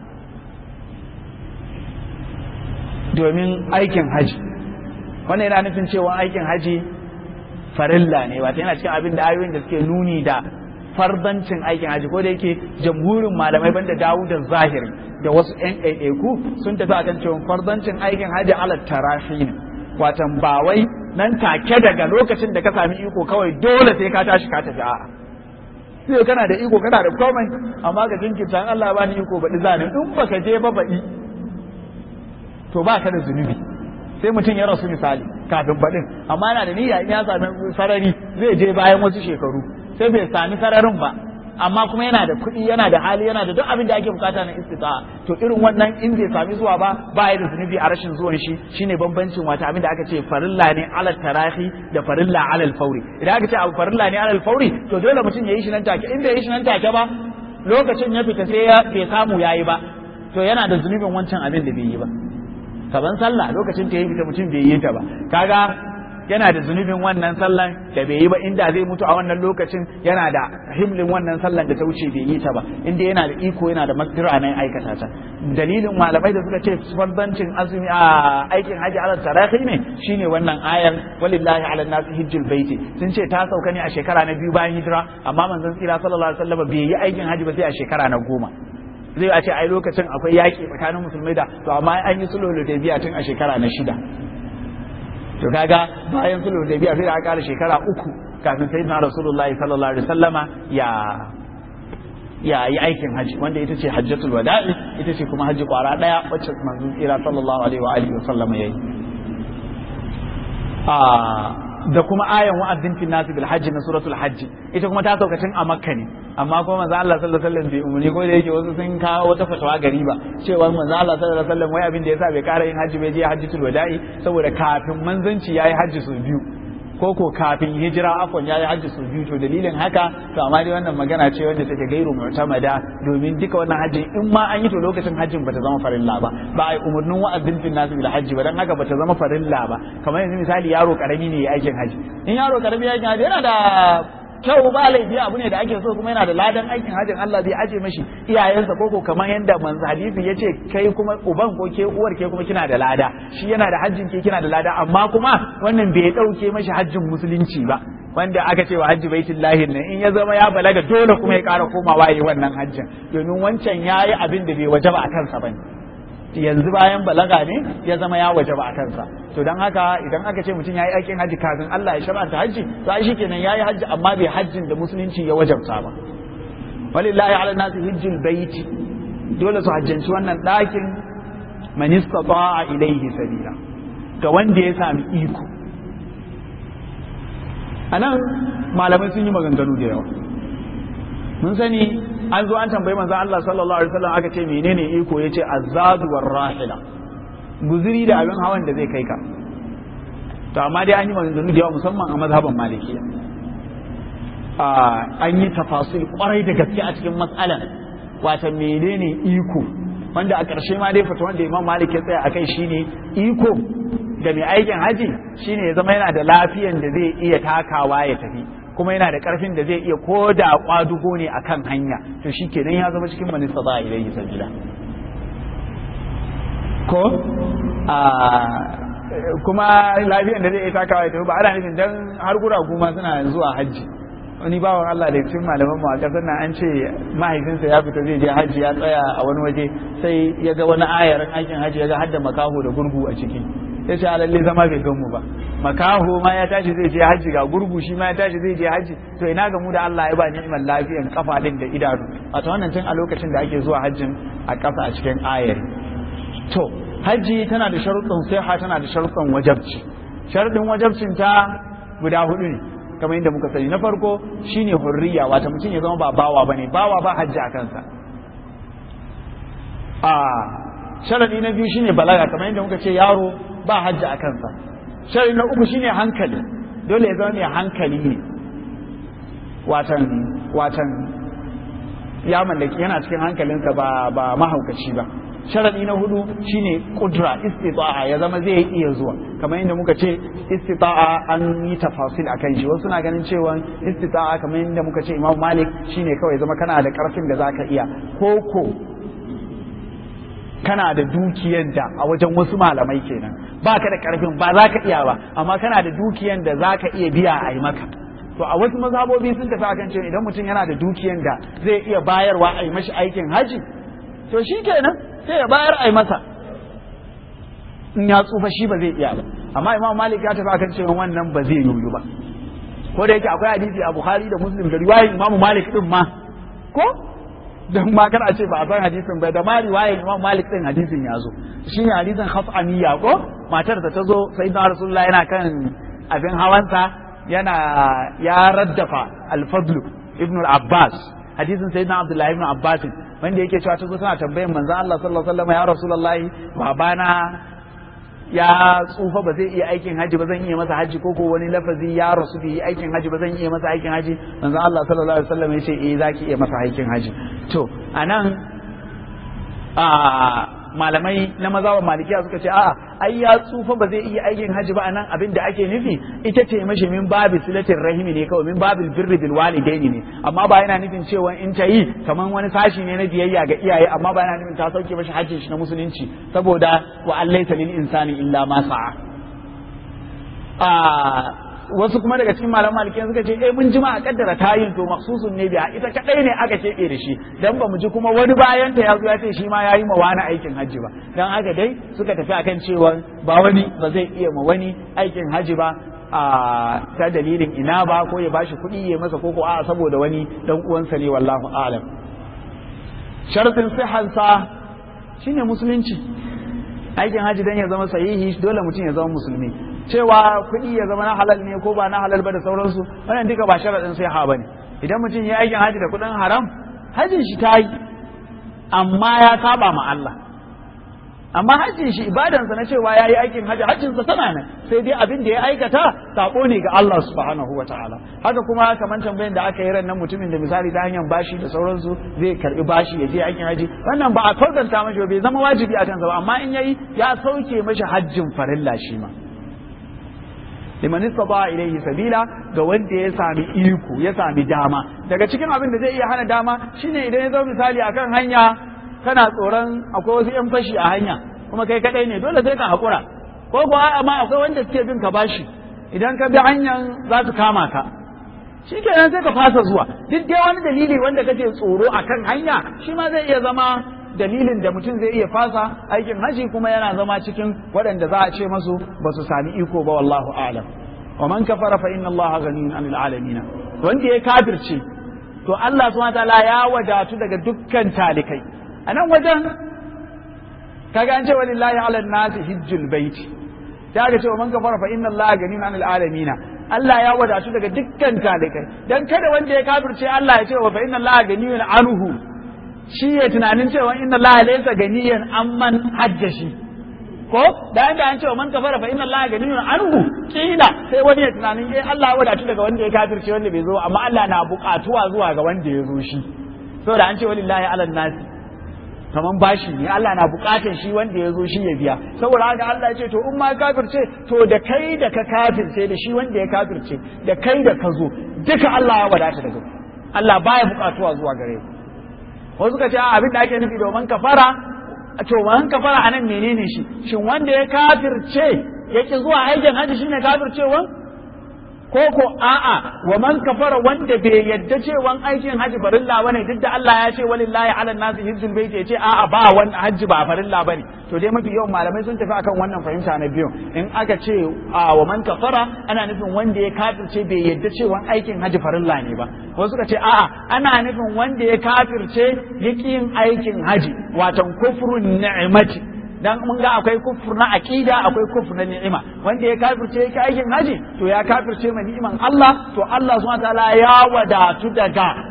domin aikin haji wannan yana nufin cewa aikin haji farilla ne wata yana cikin abin da ayoyin da suke nuni da fardancin aikin haji ko da yake jamhurin malamai banda dawo da zahiri da wasu yan ɗaiɗaiku sun tafi akan cewa fardancin aikin haji ala tarafi ne watan ba wai nan take daga lokacin da ka sami iko kawai dole sai ka tashi ka tafi a'a sai kana da iko kana da komai amma ga jinkirta Allah ba ni iko baɗi zani in baka je ba baɗi to ba ka da zunubi sai mutum ya rasu misali kafin baɗin amma yana da niyya in ya sami sarari zai je bayan wasu shekaru sai bai sami sararin ba amma kuma yana da kuɗi yana da hali yana da duk abin da ake bukata na istita to irin wannan in bai sami zuwa ba ba ya da zunubi a rashin zuwan shi shine bambancin wata abin da aka ce farilla ne alal tarahi da farilla alal fauri idan aka ce abu farilla ne alal fauri to dole mutum ya yi shi nan take in bai yi shi nan take ba lokacin ya fita sai ya bai samu yayi ba to yana da zunubin wancan abin da bai yi ba kaban sallah lokacin ta yi fita mutum bai yi ta ba kaga yana da zunubin wannan sallan da bai yi ba inda zai mutu a wannan lokacin yana da himlin wannan sallan da ta wuce bai yi ta ba inda yana da iko yana da makdira nan aikata ta dalilin malamai da suka ce fardancin azumi a aikin haji ala tarahi ne shine wannan ayar walillahi ala nasi hijjul baiti sun ce ta sauka ne a shekara na biyu bayan hijira amma manzon tsira sallallahu alaihi wasallam bai yi aikin haji ba sai a shekara na goma zai a ce ai lokacin akwai yaƙi tsakanin musulmai da to amma an yi sulhu da tun a shekara na shida to kaga bayan sulhu da biya sai da aka kara shekara uku kafin sayyidina rasulullahi sallallahu alaihi wasallama ya ya yi aikin haji wanda ita ce hajjatul wada'i ita ce kuma haji kwara daya wacce manzon tsira sallallahu alaihi wa alihi wasallama yayi a da kuma ayan wa'adin fi nasu bil hajji na suratul hajji ita kuma ta sauka tun a makka ne amma kuma manzo Allah sallallahu alaihi wasallam bai umurni ko da yake wasu sun kawo wata fatawa gari ba cewa manzo Allah sallallahu alaihi wasallam wai abin da yasa bai kara yin hajji bai je hajjatul wada'i saboda kafin manzanci yayi hajji sau biyu ko ko kafin hijira afon yayi hajji sau biyu to dalilin haka to amma dai wannan magana ce wanda take gairu mu'tamada domin duka wannan hajji in ma an yi to lokacin hajjin bata zama farilla ba ba ai umurnin wa'azin fil nasu bil hajji ba dan haka bata zama farilla ba kamar yanzu misali yaro karami ne ya aikin hajji in yaro karami ya aikin hajji yana da kyau ba laifi abu ne da ake so kuma yana da ladan aikin hajjin Allah zai aje mashi iyayensa ko ko kamar yanda manzo hadisi yace kai kuma uban ko ke uwar ke kuma kina da lada shi yana da hajjin ke kina da lada amma kuma wannan bai dauke mashi hajjin musulunci ba wanda aka ce wa hajji baitullahi ne in ya zama ya balaga dole kuma ya ƙara komawa yi wannan hajjin domin wancan yayi abin da bai wajaba a kansa bane yanzu bayan balaga ne ya zama ya waje ba a kansa to don haka idan aka ce mutum ya yi aikin hajji kafin Allah ya shar'anta hajji to ai shikenan ya yi hajji amma bai hajjin da musulunci ya wajabta ba walillahi ala nasi hijjul baiti dole su hajjanci wannan ɗakin man istata'a ilayhi sabila ga wanda ya sami iko anan malamai sun yi maganganu da yawa mun sani an zo an tambayi manzo Allah sallallahu alaihi wasallam aka ce menene iko yace azadu war rahila guzuri da abin hawan da zai kai ka to amma dai an yi maganganu da yawa musamman a mazhaban malikiya an yi tafasil kwarai da gaske a cikin matsalan wata menene iko wanda a ƙarshe ma dai fata wanda imam malik ya tsaya akai shine iko ga mai aikin haji shine ya zama yana da lafiyan da zai iya takawa ya tafi kuma yana da karfin da zai iya ko da kwadugo ne akan hanya to shi kenan ya zama cikin manista za a ilaihi sabila ko a kuma lafiyan da zai iya takawa ya tafi ba ana nufin dan har guragu ma suna zuwa hajji wani bawan Allah da cikin malaman mu a kasar nan an ce mahaifinsa ya fita zai je hajji ya tsaya a wani waje sai ya ga wani ayarin aikin hajji ya ga hadda makaho da gurgu a ciki ya ce lalle zama bai gan mu ba makaho ma ya tashi zai je hajji ga gurgu shi ma ya tashi zai je hajji to ina ga mu da Allah ya ba ni'imar lafiyan kafa din da idanu wato wannan tun a lokacin da ake zuwa hajjin a ƙasa a cikin ayari to hajji tana da sharuɗin siha tana da sharuɗin wajabci sharuɗin wajabcin ta guda hudu ne kamar yadda muka sani na farko shine hurriya wata mutum ya zama ba bawa bane bawa ba hajji a kansa a sharadi na biyu shine balaga kamar yadda muka ce yaro ba hajji a kansa sharadi na uku shine hankali dole ya zama mai hankali ne watan watan ya mallaki yana cikin hankalinsa ba ba mahaukaci ba sharadi na hudu shine kudra istita'a ya zama zai iya zuwa kamar yadda muka ce istita'a an yi tafasil akan shi wasu na ganin cewa istita'a kamar yadda muka ce Imam Malik shine kawai zama kana da karfin da zaka iya koko kana da dukiyar da a wajen wasu malamai kenan baka da karfin ba za ka iya ba amma kana da dukiyar da za ka iya biya a yi maka to a wasu mazhabobi sun tafi akan cewa idan mutum yana da dukiyar da zai iya bayarwa a yi mashi aikin haji to shi kenan sai ya bayar a yi masa in ya tsufa shi ba zai iya ba amma imam malik ya tafi akan cewa wannan ba zai yoyu ba ko da yake akwai hadisi a bukhari da muslim da riwayar imam malik din ma ko don ma kana ce ba a san hadisin ba da ma riwayar imam malik din hadisin ya zo shine hadisin khaf'aniya ko matar da ta zo sayyidina rasulullah yana kan abin hawansa yana ya raddafa al-fadl ibn al-abbas hadisin sayyidina abdullahi ibn abbas wanda yake cewa ta zo tana tambayin manzo Allah sallallahu alaihi wasallam ya rasulullahi babana ya tsufa ba zai iya aikin haji ba zan iya masa haji ko ko wani lafazi ya rasu bai yi aikin haji ba zan iya masa aikin haji manzo Allah sallallahu alaihi wasallam ya ce eh zaki iya masa aikin haji to anan a malamai na mazawa malikiya suka ce a'a ai ya tsufa ba zai iya aikin haji ba anan abin da ake nufi ita ce mashi min babi silatin rahimi ne kawai min babil birri bil walidaini ne amma ba yana nufin cewa in ta yi kaman wani sashi ne na biyayya ga iyaye amma ba yana nufin ta sauke mashi hajjin shi na musulunci saboda wa allaisa lil insani illa ma sa'a wasu kuma daga cikin malaman malikiyan suka ce eh mun ji ma a kaddara tayin to maksusun ne biya ita kadai ne aka keɓe da shi dan ba mu ji kuma wani bayan ta ya zo ya ce shi ma yayi ma wani aikin hajji ba dan haka dai suka tafi akan cewa ba wani ba zai iya ma wani aikin hajji ba a ta dalilin ina ba ko ya bashi kuɗi ya masa koko a saboda wani dan uwansa ne wallahu a'lam shartin sihansa shine musulunci aikin hajji dan ya zama sahihi dole mutum ya zama musulmi cewa kuɗi ya zama na halal ne ko ba na halal ba da sauransu wannan duka ba sharaɗin sai ha bane idan mutum ya aikin haji da kuɗin haram hajin shi ta yi amma ya saba ma Allah amma hajjin shi ibadansa na cewa ya yi aikin haji hajjinsa tana nan sai dai abin da ya aikata sako ne ga Allah subhanahu wa ta'ala haka kuma kamar tambayin da aka yi ran nan mutumin da misali ta hanyar bashi da sauransu zai karbi bashi ya je aikin haji wannan ba a kautanta mashi bai zama wajibi a kansa ba amma in yayi ya sauke mashi hajjin farilla shi ma liman istata ilayhi sabila ga wanda ya sami iko ya sami dama daga cikin abin da zai iya hana dama shine idan ya zo misali akan hanya kana tsoron akwai wasu yan fashi a hanya kuma kai kadai ne dole sai ka hakura ko kuwa amma akwai wanda suke bin ka bashi idan ka bi hanyar za su kama ka shikenan sai ka fasa zuwa duk dai wani dalili wanda kake tsoro akan hanya shi ma zai iya zama dalilin da mutum zai iya fasa aikin haji kuma yana zama cikin waɗanda za a ce masu ba su sami iko ba wallahu a'lam wa man kafara fa inna allaha ghaniyun 'anil alamin wanda ya kafirce to Allah subhanahu wataala ya wadatu daga dukkan talikai a nan wajen kaga an ce walillahi 'ala nasi hijjul baiti ta ga cewa man kafara fa inna allaha ghaniyun 'anil alamin Allah ya wadatu daga dukkan talikai dan kada wanda ya kafirce Allah ya ce wa fa inna allaha ghaniyun anhu shi ya tunanin cewa inna Allah laysa ganiyan amman hajjashi ko da yanda an cewa man kafara fa inna Allah ganiyun anhu kila sai wani ya tunanin eh Allah ya wadatu daga wanda ya kafirce wanda bai zo amma Allah na buƙatuwa zuwa ga wanda ya zo shi saboda an ce walillahi ala nasi kaman bashi ne Allah na buƙatar shi wanda ya zo shi ya biya saboda haka Allah ya ce to in ma kafirce to da kai da ka kafirce da shi wanda ya kafirce da kai da ka zo duka Allah ya wadata daga Allah baya buƙatuwa zuwa gare ku wasu ka ce abin da ake nufi domin kafara to man kafara anan menene shi shin wanda ya kafirce yake zuwa aikin haji shine kafircewan ko ko a'a wa man kafara wanda bai yadda cewan aikin haji farilla bane duk da Allah ya ce walillahi ala nasi hijjul bait ya ce a'a ba wani haji ba farilla bane to dai mafi yawan malamai sun tafi akan wannan fahimta na biyu in aka ce a wa man kafara ana nufin wanda ya kafirce bai yadda cewan aikin haji farilla ne ba wasu suka ce a'a ana nufin wanda ya kafirce yaki yin aikin haji watan kufrun ni'mati dan mun ga akwai kufur na aqida akwai kufur na ni'ima wanda ya kafirce yake aikin haji to ya kafirce ma ni'iman Allah to Allah subhanahu wataala ya wadatu daga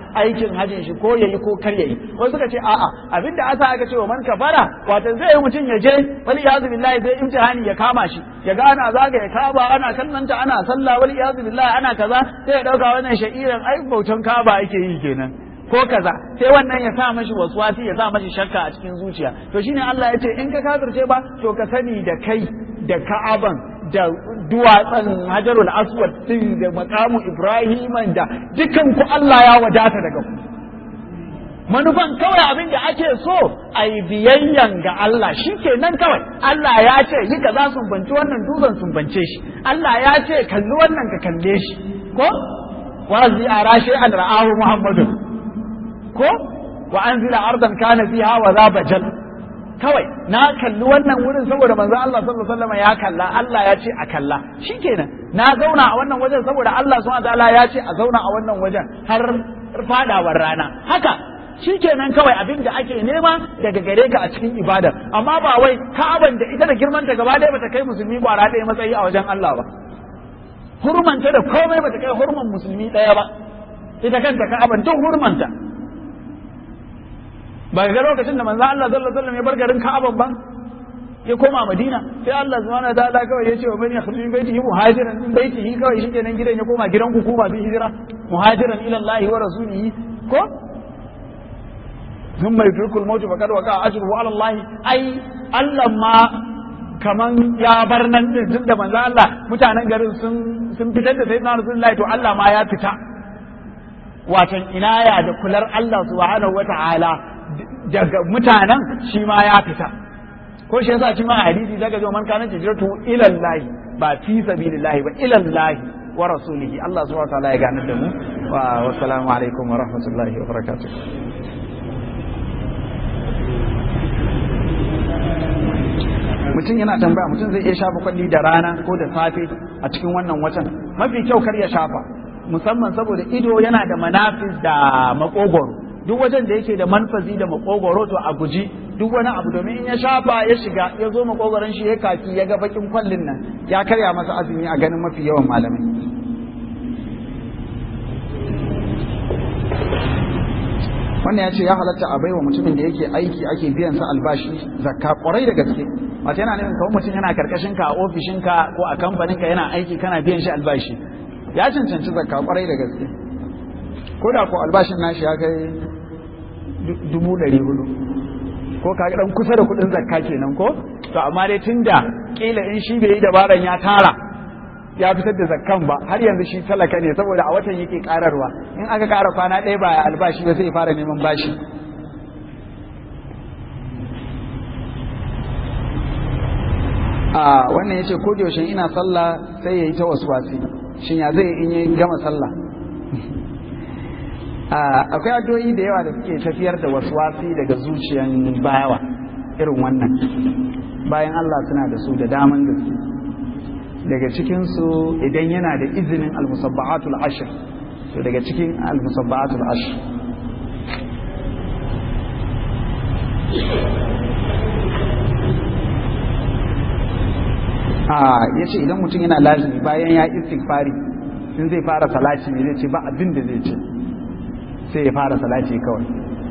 aikin hajjin shi ko yayi ko kar yayi wasu suka ce a'a abinda asa aka ce wa man kafara wato zai yi mutum ya je wal iyazu billahi sai imtihani ya kama shi ya ga ana zaga ya kaba ana kallanta ana sallah wal iyazu billahi ana kaza sai ya dauka wannan sha'iran ai bautan kaba ake yi kenan ko kaza sai wannan ya sa mashi waswasi ya sa mashi shakka a cikin zuciya to shine Allah ya ce in ka kafirce ba to ka sani da kai da ka'aban da duwatsan hajarul aswad din da makamu ibrahiman da dukan ku Allah ya wadata daga ku manufan kawai abin da ake so a yi biyayyan ga Allah shi kenan kawai Allah ya ce yi kaza sun banci wannan dutsen sun bance shi Allah ya ce kalli wannan ka kalle shi ko wazi a rashe an ra'ahu muhammadu ko wa anzila ardan kana fiha wa za bajal kawai na kalli wannan wurin saboda manzo Allah sallallahu alaihi wasallam ya kalla Allah ya ce a kalla shikenan na zauna a wannan wajen saboda Allah subhanahu wataala ya ce a zauna a wannan wajen har fadawar rana haka shikenan kawai abin da ake nema daga gare ka a cikin ibada amma ba wai ka'aban da ita da girmanta gaba ɗaya bata kai musulmi kwara ɗaya matsayi a wajen Allah ba hurmanta da komai bata kai hurman musulmi ɗaya ba ita kanta ka'aban tun hurmanta ba ga lokacin da manzo Allah sallallahu alaihi wasallam ya bar garin Ka'aba ba ya koma Madina sai Allah subhanahu wataala kawai ya ce wa man yakhruju min baitihi muhajiran min baitihi kawai shi kenan gidan ya koma gidan ku kuma bi hijira muhajiran ila Allah wa rasulihi ko thumma yudrikul maut faqad waqa ajruhu ala Allah ai Allah ma kaman ya bar nan din tunda manzo Allah mutanen garin sun sun fitar da sayyidina Rasulullahi to Allah ma ya fita watan inaya da kular Allah subhanahu wataala daga mutanen shi ma ya fita ko shi yasa shi ma hadisi daga zo man kana hijratu ila Allah ba fi sabilillah ba ila Allah wa rasulihi Allah subhanahu wa ta'ala ya gane da mu wa wassalamu alaikum wa rahmatullahi wa barakatuh mutum yana tambaya mutum zai iya shafa kwalli da rana ko da safe a cikin wannan watan mafi kyau kar ya shafa musamman saboda ido yana da manafis da makogoro duk wajen da yake da manfazi da makogoro to a guji duk wani abu domin in ya shafa ya shiga ya zo makogoron shi ya kaki ya ga bakin kwallin nan ya karya masa azumi a ganin mafi yawan malamai wannan ya ce ya halatta a baiwa mutumin da yake aiki ake biyan sa albashi zakka kwarai da gaske wato yana nufin kawai mutum yana karkashin ka a ofishin ka ko a kamfanin ka yana aiki kana biyan shi albashi ya cancanci zakka kwarai da gaske ko da ko albashin nashi ya kai dubu ɗari hudu ko ka dan kusa da kuɗin zakka kenan ko to amma dai tunda kila in shi bai yi dabaran ya tara ya fitar da zakkan ba har yanzu shi talaka ne saboda a watan yake kararwa in aka kara kwana ɗaya ba albashi ba sai fara neman bashi a wannan yace ko da yaushe ina sallah sai yayi ta waswasi shin ya zai in yi gama sallah akwai addu'o'i da yawa da suke tafiyar da waswasi daga zuciyan bayawa irin wannan bayan Allah suna da su da daman gaske daga cikinsu idan yana da izinin almusabba'atul ashir to daga cikin almusabba'atul ashir ya ce idan mutum yana lazimi bayan ya istighfari in zai fara salati ne zai ce ba abin da zai ce sai ya fara salati kawai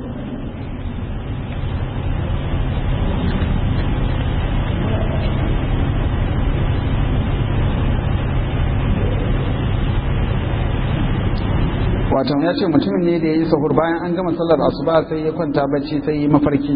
wato ya ce mutumin ne da ya yi sahur bayan an gama sallar asuba sai ya kwanta bacci sai yi mafarki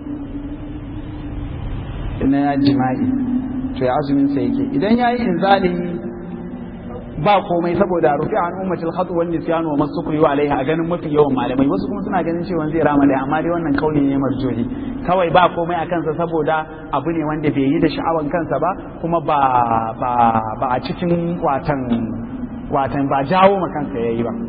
na ya jima'i to ya azumin sa yake idan ya yi inzali ba komai saboda rufi an ummatil khatu wan nisyan wa masukri wa alaiha a ganin mafi yawan malamai wasu kuma suna ganin cewa zai rama dai amma dai wannan kauli ne marjohi kawai ba komai a kansa saboda abu ne wanda bai yi da sha'awan kansa ba kuma ba ba ba a cikin watan watan ba jawo ma kansa yayi ba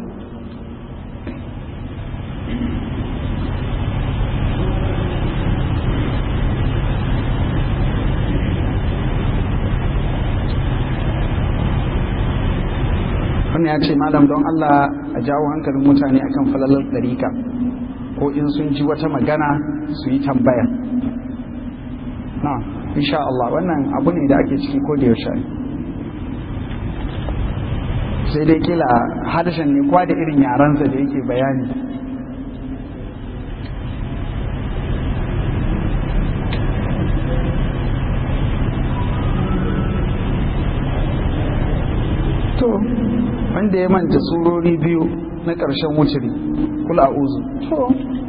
wannan ya ce malam don Allah a jawo hankalin mutane akan falalar ɗarika ko in sun ji wata magana su yi tambaya na insha Allah wannan abu ne da ake ciki ko da yaushe sai dai kila harshen ne kwa da irin yarensa da yake bayani to wanda ya manta surori biyu na ƙarshen wuciri kula a uzu to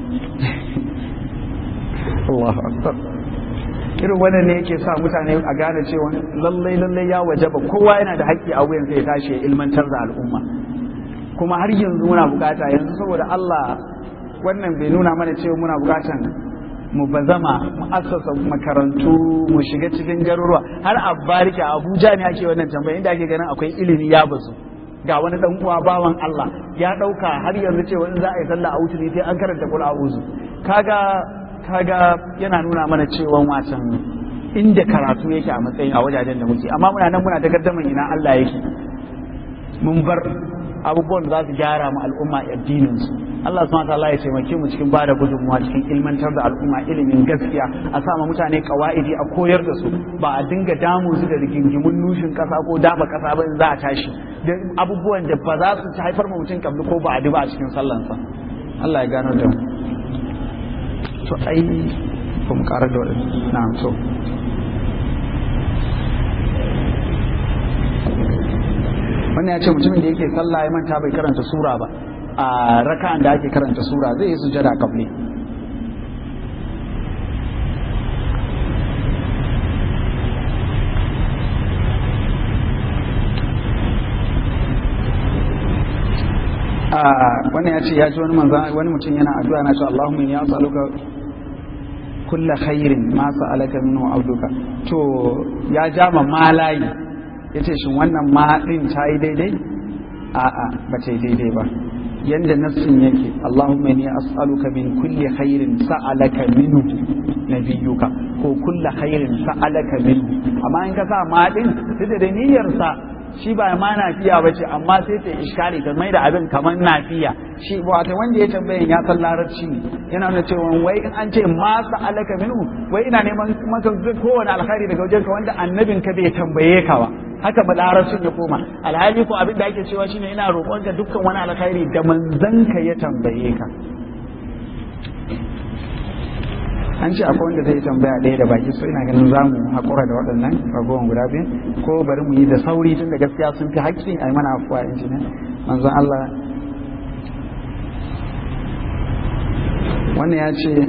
Allahu akbar irin wannan ne yake sa mutane a gane cewa lallai lallai ya wajaba kowa yana da haƙƙi a wuyan ya tashi ya ilmantar da al'umma kuma har yanzu muna bukata yanzu saboda Allah wannan bai nuna mana cewa muna bukatan mu bazama mu assasa makarantu mu shiga cikin garuruwa har a barika Abuja ne ake wannan tambaya inda ake ganin akwai ilimi ya bazu ga wani dan uwa bawan Allah ya dauka har yanzu cewa in za a yi sallah a wuce sai an karanta kul a'udhu kaga kaga yana nuna mana cewa wacan inda karatu yake a matsayin a wajajen da muke amma muna nan muna ta gaddaman ina Allah yake mun bar abubuwan da za su gyara mu al'umma addinin su Allah subhanahu wataala ya taimake mu cikin bada gudunmuwa cikin ilmantar da al'umma ilimin gaskiya a sa mutane kawaidi a koyar da su ba a dinga damu su da rigingimun nushin kasa ko daba kasa ba in za a tashi da abubuwan da ba za su haifar mu mutum kabli ko ba a ba a cikin sallansa Allah ya gano da mu to ai ba mu karar da waɗanda na'am so wannan ya ce mutumin da yake sallah ya manta bai karanta sura ba a raka'an da ake karanta sura zai yi sujada kabli wannan ya ce ya ji wani manzan wani mutum yana addu'a na ce Allahumma inni as'aluka kulla khairin ma sa'alaka minhu abduka to ya ja ma malayi yace shin wannan ma din ta yi daidai a'a ba ta yi daidai ba yanda nassin yake Allahumma inni as'aluka min kulli khairin sa'alaka minhu nabiyyuka ko kulla khairin sa'alaka minhu amma in ka sa ma din da da niyyar sa shi ba ma nafiya ba ce amma sai ta iskari ta mai da abin kamar nafiya shi wata wanda ya tambayin ya san larabci ne yana nuna cewa wai in an ce ma alaka minhu wai ina neman maka kowane alkhairi daga wajen ka wanda annabin ka bai tambaye ka ba haka ba larabcin ya koma alhali ko abin da ake cewa shine ina roƙon ka dukkan wani alkhairi da manzon ka ya tambaye ka an ce akwai wanda zai tambaya ɗaya da baki so ina ganin za mu haƙura da waɗannan ragowar guda biyu ko bari mu yi da sauri tun da gaskiya sun fi haƙƙi a yi mana afuwa in ne manzon Allah wannan ya ce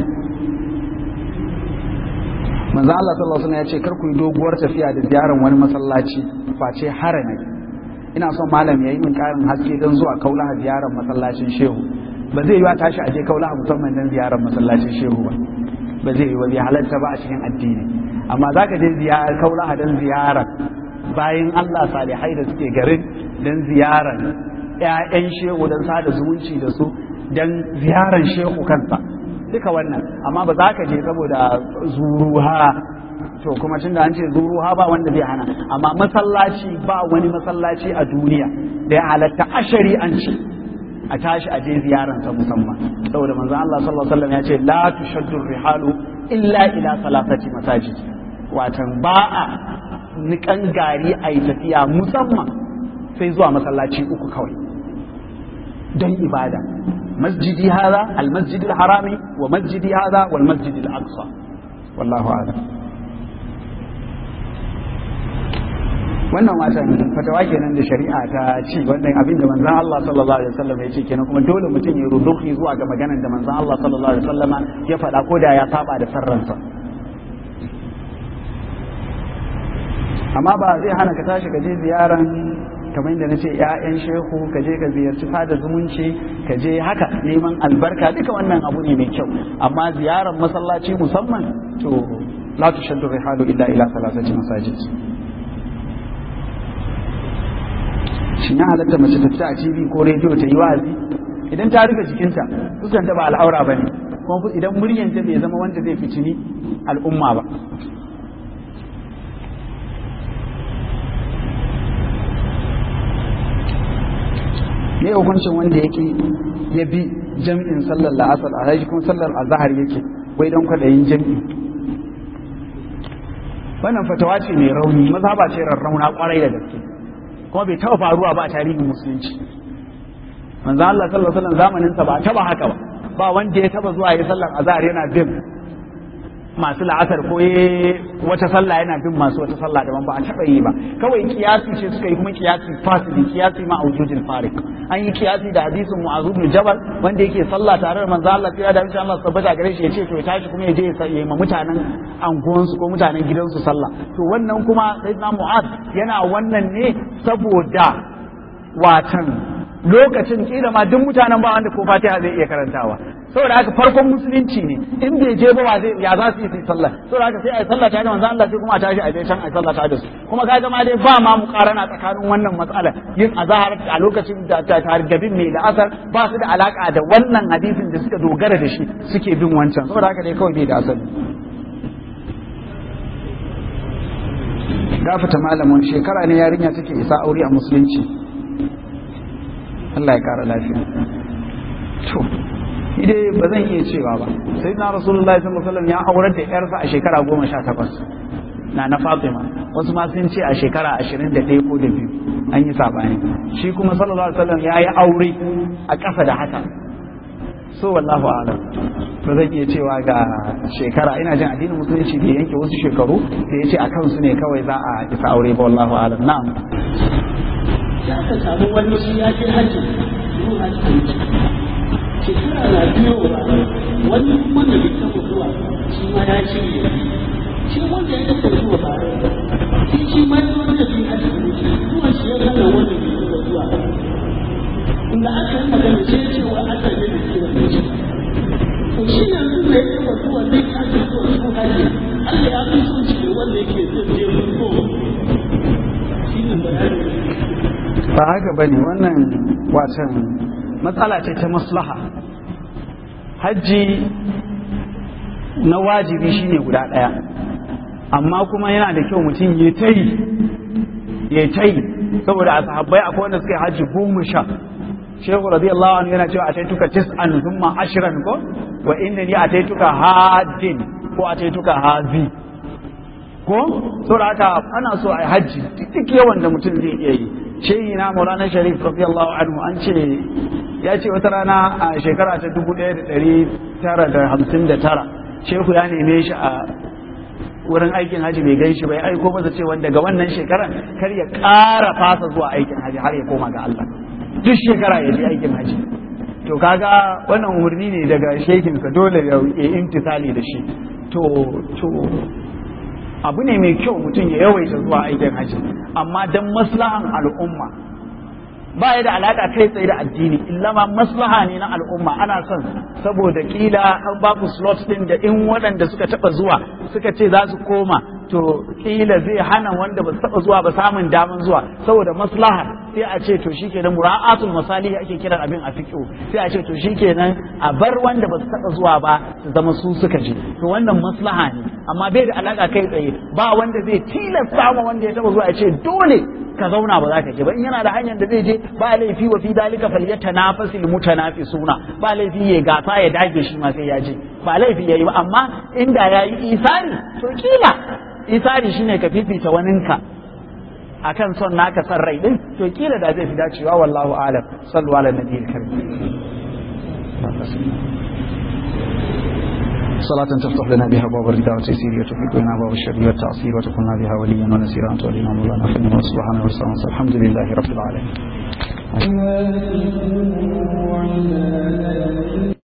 manzon Allah sallallahu alaihi wasallam ya ce kar ku yi doguwar tafiya da ziyarar wani masallaci face harami ina son malam ya yi min ƙarin haske don zuwa kaulaha ziyarar masallacin shehu ba zai yi wa tashi aje kaulaha musamman don ziyarar masallacin shehu ba ba zai yi wa bai halatta ba a cikin addini amma za ka je ziyarar kaulaha don ziyarar bayan Allah salihai da suke garin don ziyarar ‘ya'yan shehu don sada zumunci da su don ziyarar shehu kansa duka wannan amma ba za ka je saboda zuruha to kuma tun da an ce zuruha ba wanda zai hana amma masallaci ba wani masallaci a duniya da ya halatta a shari'anci a tashi a je ziyararsa musamman saboda manzo Allah sallallahu alaihi wasallam ya ce la tushaddu rihalu illa ila salatati masajid watan ba a nikan gari a yi tafiya musamman sai zuwa masallaci uku kawai don ibada masjidi hada almasjid harami wa masjidi hada wal masjid al-aqsa wallahu a'lam wannan watan fatawa kenan da shari'a ta ci wannan abin da manzon Allah sallallahu alaihi wasallam ya ce kenan kuma dole mutum ya ruduki zuwa ga maganar da manzon Allah sallallahu alaihi wasallama ya faɗa ko da ya saba da sarransa amma ba zai hana ka tashi ka je ziyaran kamar yadda na ce ‘ya'yan shehu ka je ka ziyarci fada zumunci ka je haka neman albarka duka wannan abu ne mai kyau amma ziyarar masallaci musamman to la tushaddu rihalu illa ila salasati masajid shin ya halatta mace ta fita a TV ko rediyo ta yi wa'azi idan ta rufe jikinta fuskanta ba al'aura ba ne kuma idan muryanta bai zama wanda zai fitini al'umma ba ne hukuncin wanda yake ya bi jam'in sallar la'asar a haji kuma sallar azhar yake wai don kwaɗayin jam'i wannan fatawa ce mai rauni mazhaba ce rarrauna kwarai da gaske kuma bai taba faruwa ba a tarihin musulunci manzo Allah sallallahu alaihi wasallam zamanin sa ba taba haka ba ba wanda ya taba zuwa ya sallar azhar yana bin masu la'asar ko wata sallah yana bin masu wata sallah daban ba a taɓa yi ba kawai kiyasi ce suka yi kuma kiyasi fasili kiyasi ma aujujin farik an yi kiyasi da hadisin mu'azu bin jabal wanda yake sallah tare da manzo Allah sai da insha Allah tabbata gare shi yace to ya tashi kuma ya je ya yi ma mutanen anguwansu ko mutanen gidansu sallah to wannan kuma sayyidina mu'az yana wannan ne saboda watan lokacin kila ma duk mutanen ba wanda ko fatiha zai iya karantawa saboda haka farkon musulunci ne in bai je ba zai ya za su yi su sallah saboda haka sai a yi sallah tare da manzo Allah sai kuma a tashi a je can a yi sallah tare da su kuma kaga ma dai ba ma mukarana tsakanin wannan matsala yin azhar a lokacin da targabin mai da asar ba su da alaka da wannan hadisin da suka dogara da shi suke bin wancan saboda haka dai kawai bai da asali gafata malamin shekara ne yarinya take isa aure a musulunci Allah ya kara lafiya to idai ba zan iya cewa ba sai na rasulullahi sallallahu alaihi wasallam ya aurar da yarsa a shekara goma sha takwas na na fatima wasu ma sun ce a shekara ashirin da ɗaya ko da biyu an yi sabani shi kuma sallallahu alaihi wasallam ya yi aure a ƙasa da haka so wallahu alam ba zan iya cewa ga shekara ina jin addinin musulunci da yanke wasu shekaru da ya ce a kansu ne kawai za a isa aure ba wallahu alam na'am sai aka samu wani shi ya je hajji zuwa hajji shekara na biyo wani wanda bai taɓa zuwa shi ma ya ce shi wanda ya taɓa zuwa ba shi shi ma ya wanda bai hajji zuwa shi ya hana wanda bai taɓa zuwa inda aka yi magana sai ce wa aka ne da ke da shi to shi yanzu da ya taɓa zuwa zai ake zuwa su hajji Allah ya fi son shi da wanda yake zai je mutu shi ne bayanin ba haka bane wannan watan matsala ce ta maslaha hajji na wajibi shine guda ɗaya amma kuma yana da kyau mutum ya ta yi ya ta yi saboda a sahabbai akwai wanda suka yi hajji goma sha shehu radiyallahu anhu yana cewa a taituka tis'an thumma ashran ko wa innani ataituka hajjin ko ataituka hazi ko saboda haka ana so a yi hajji duk yawan da mutum zai iya yi shehi na maulana sharif radiyallahu anhu an ce ya ce wata rana a shekara ta dubu ɗaya da ɗari tara da hamsin da tara shehu ya neme shi a wurin aikin haji bai gan shi bai aiko masa cewa daga wannan shekara kar ya ƙara fasa zuwa aikin haji har ya koma ga Allah duk shekara ya je aikin haji to kaga wannan umarni ne daga shekinsa dole ya imtisali da shi to to abu ne mai kyau mutum ya yawaita zuwa aikin haji amma don maslahan al'umma ba ya da alaƙa kai tsaye da addini illa ma maslaha ne na al'umma ana son saboda kila an ba ku slots din da in waɗanda suka taɓa zuwa suka ce za su koma to kila zai hana wanda ba su taɓa zuwa ba samun daman zuwa saboda maslaha sai a ce to shikenan mura'atul masalihi ake kiran abin a fiqh sai a ce to shikenan a bar wanda ba su taɓa zuwa ba su zama su suka je to wannan maslaha ne amma bai da alaka kai tsaye ba wanda zai tilasta ma wanda ya taɓa zuwa ya ce dole ka zauna ba za ka je ba in yana da hanyar da zai je ba laifi wa fi dalika falyatanafasil mutanafisuna ba laifi ya gasa ya dage shi ma sai ya je ba laifi yayi ba amma inda yayi isari to kila isari shine ka fifita waninka akan son naka san rai din to kila da zai fi dacewa wallahu alam sallu ala nabiyil karim صلاة تفتح لنا بها باب الرداء والتيسير وتفك لنا باب الشر والتعصير وتكون بها وليا ونسيرا أنت ولينا مولانا فإننا سبحانه وتعالى الحمد لله رب العالمين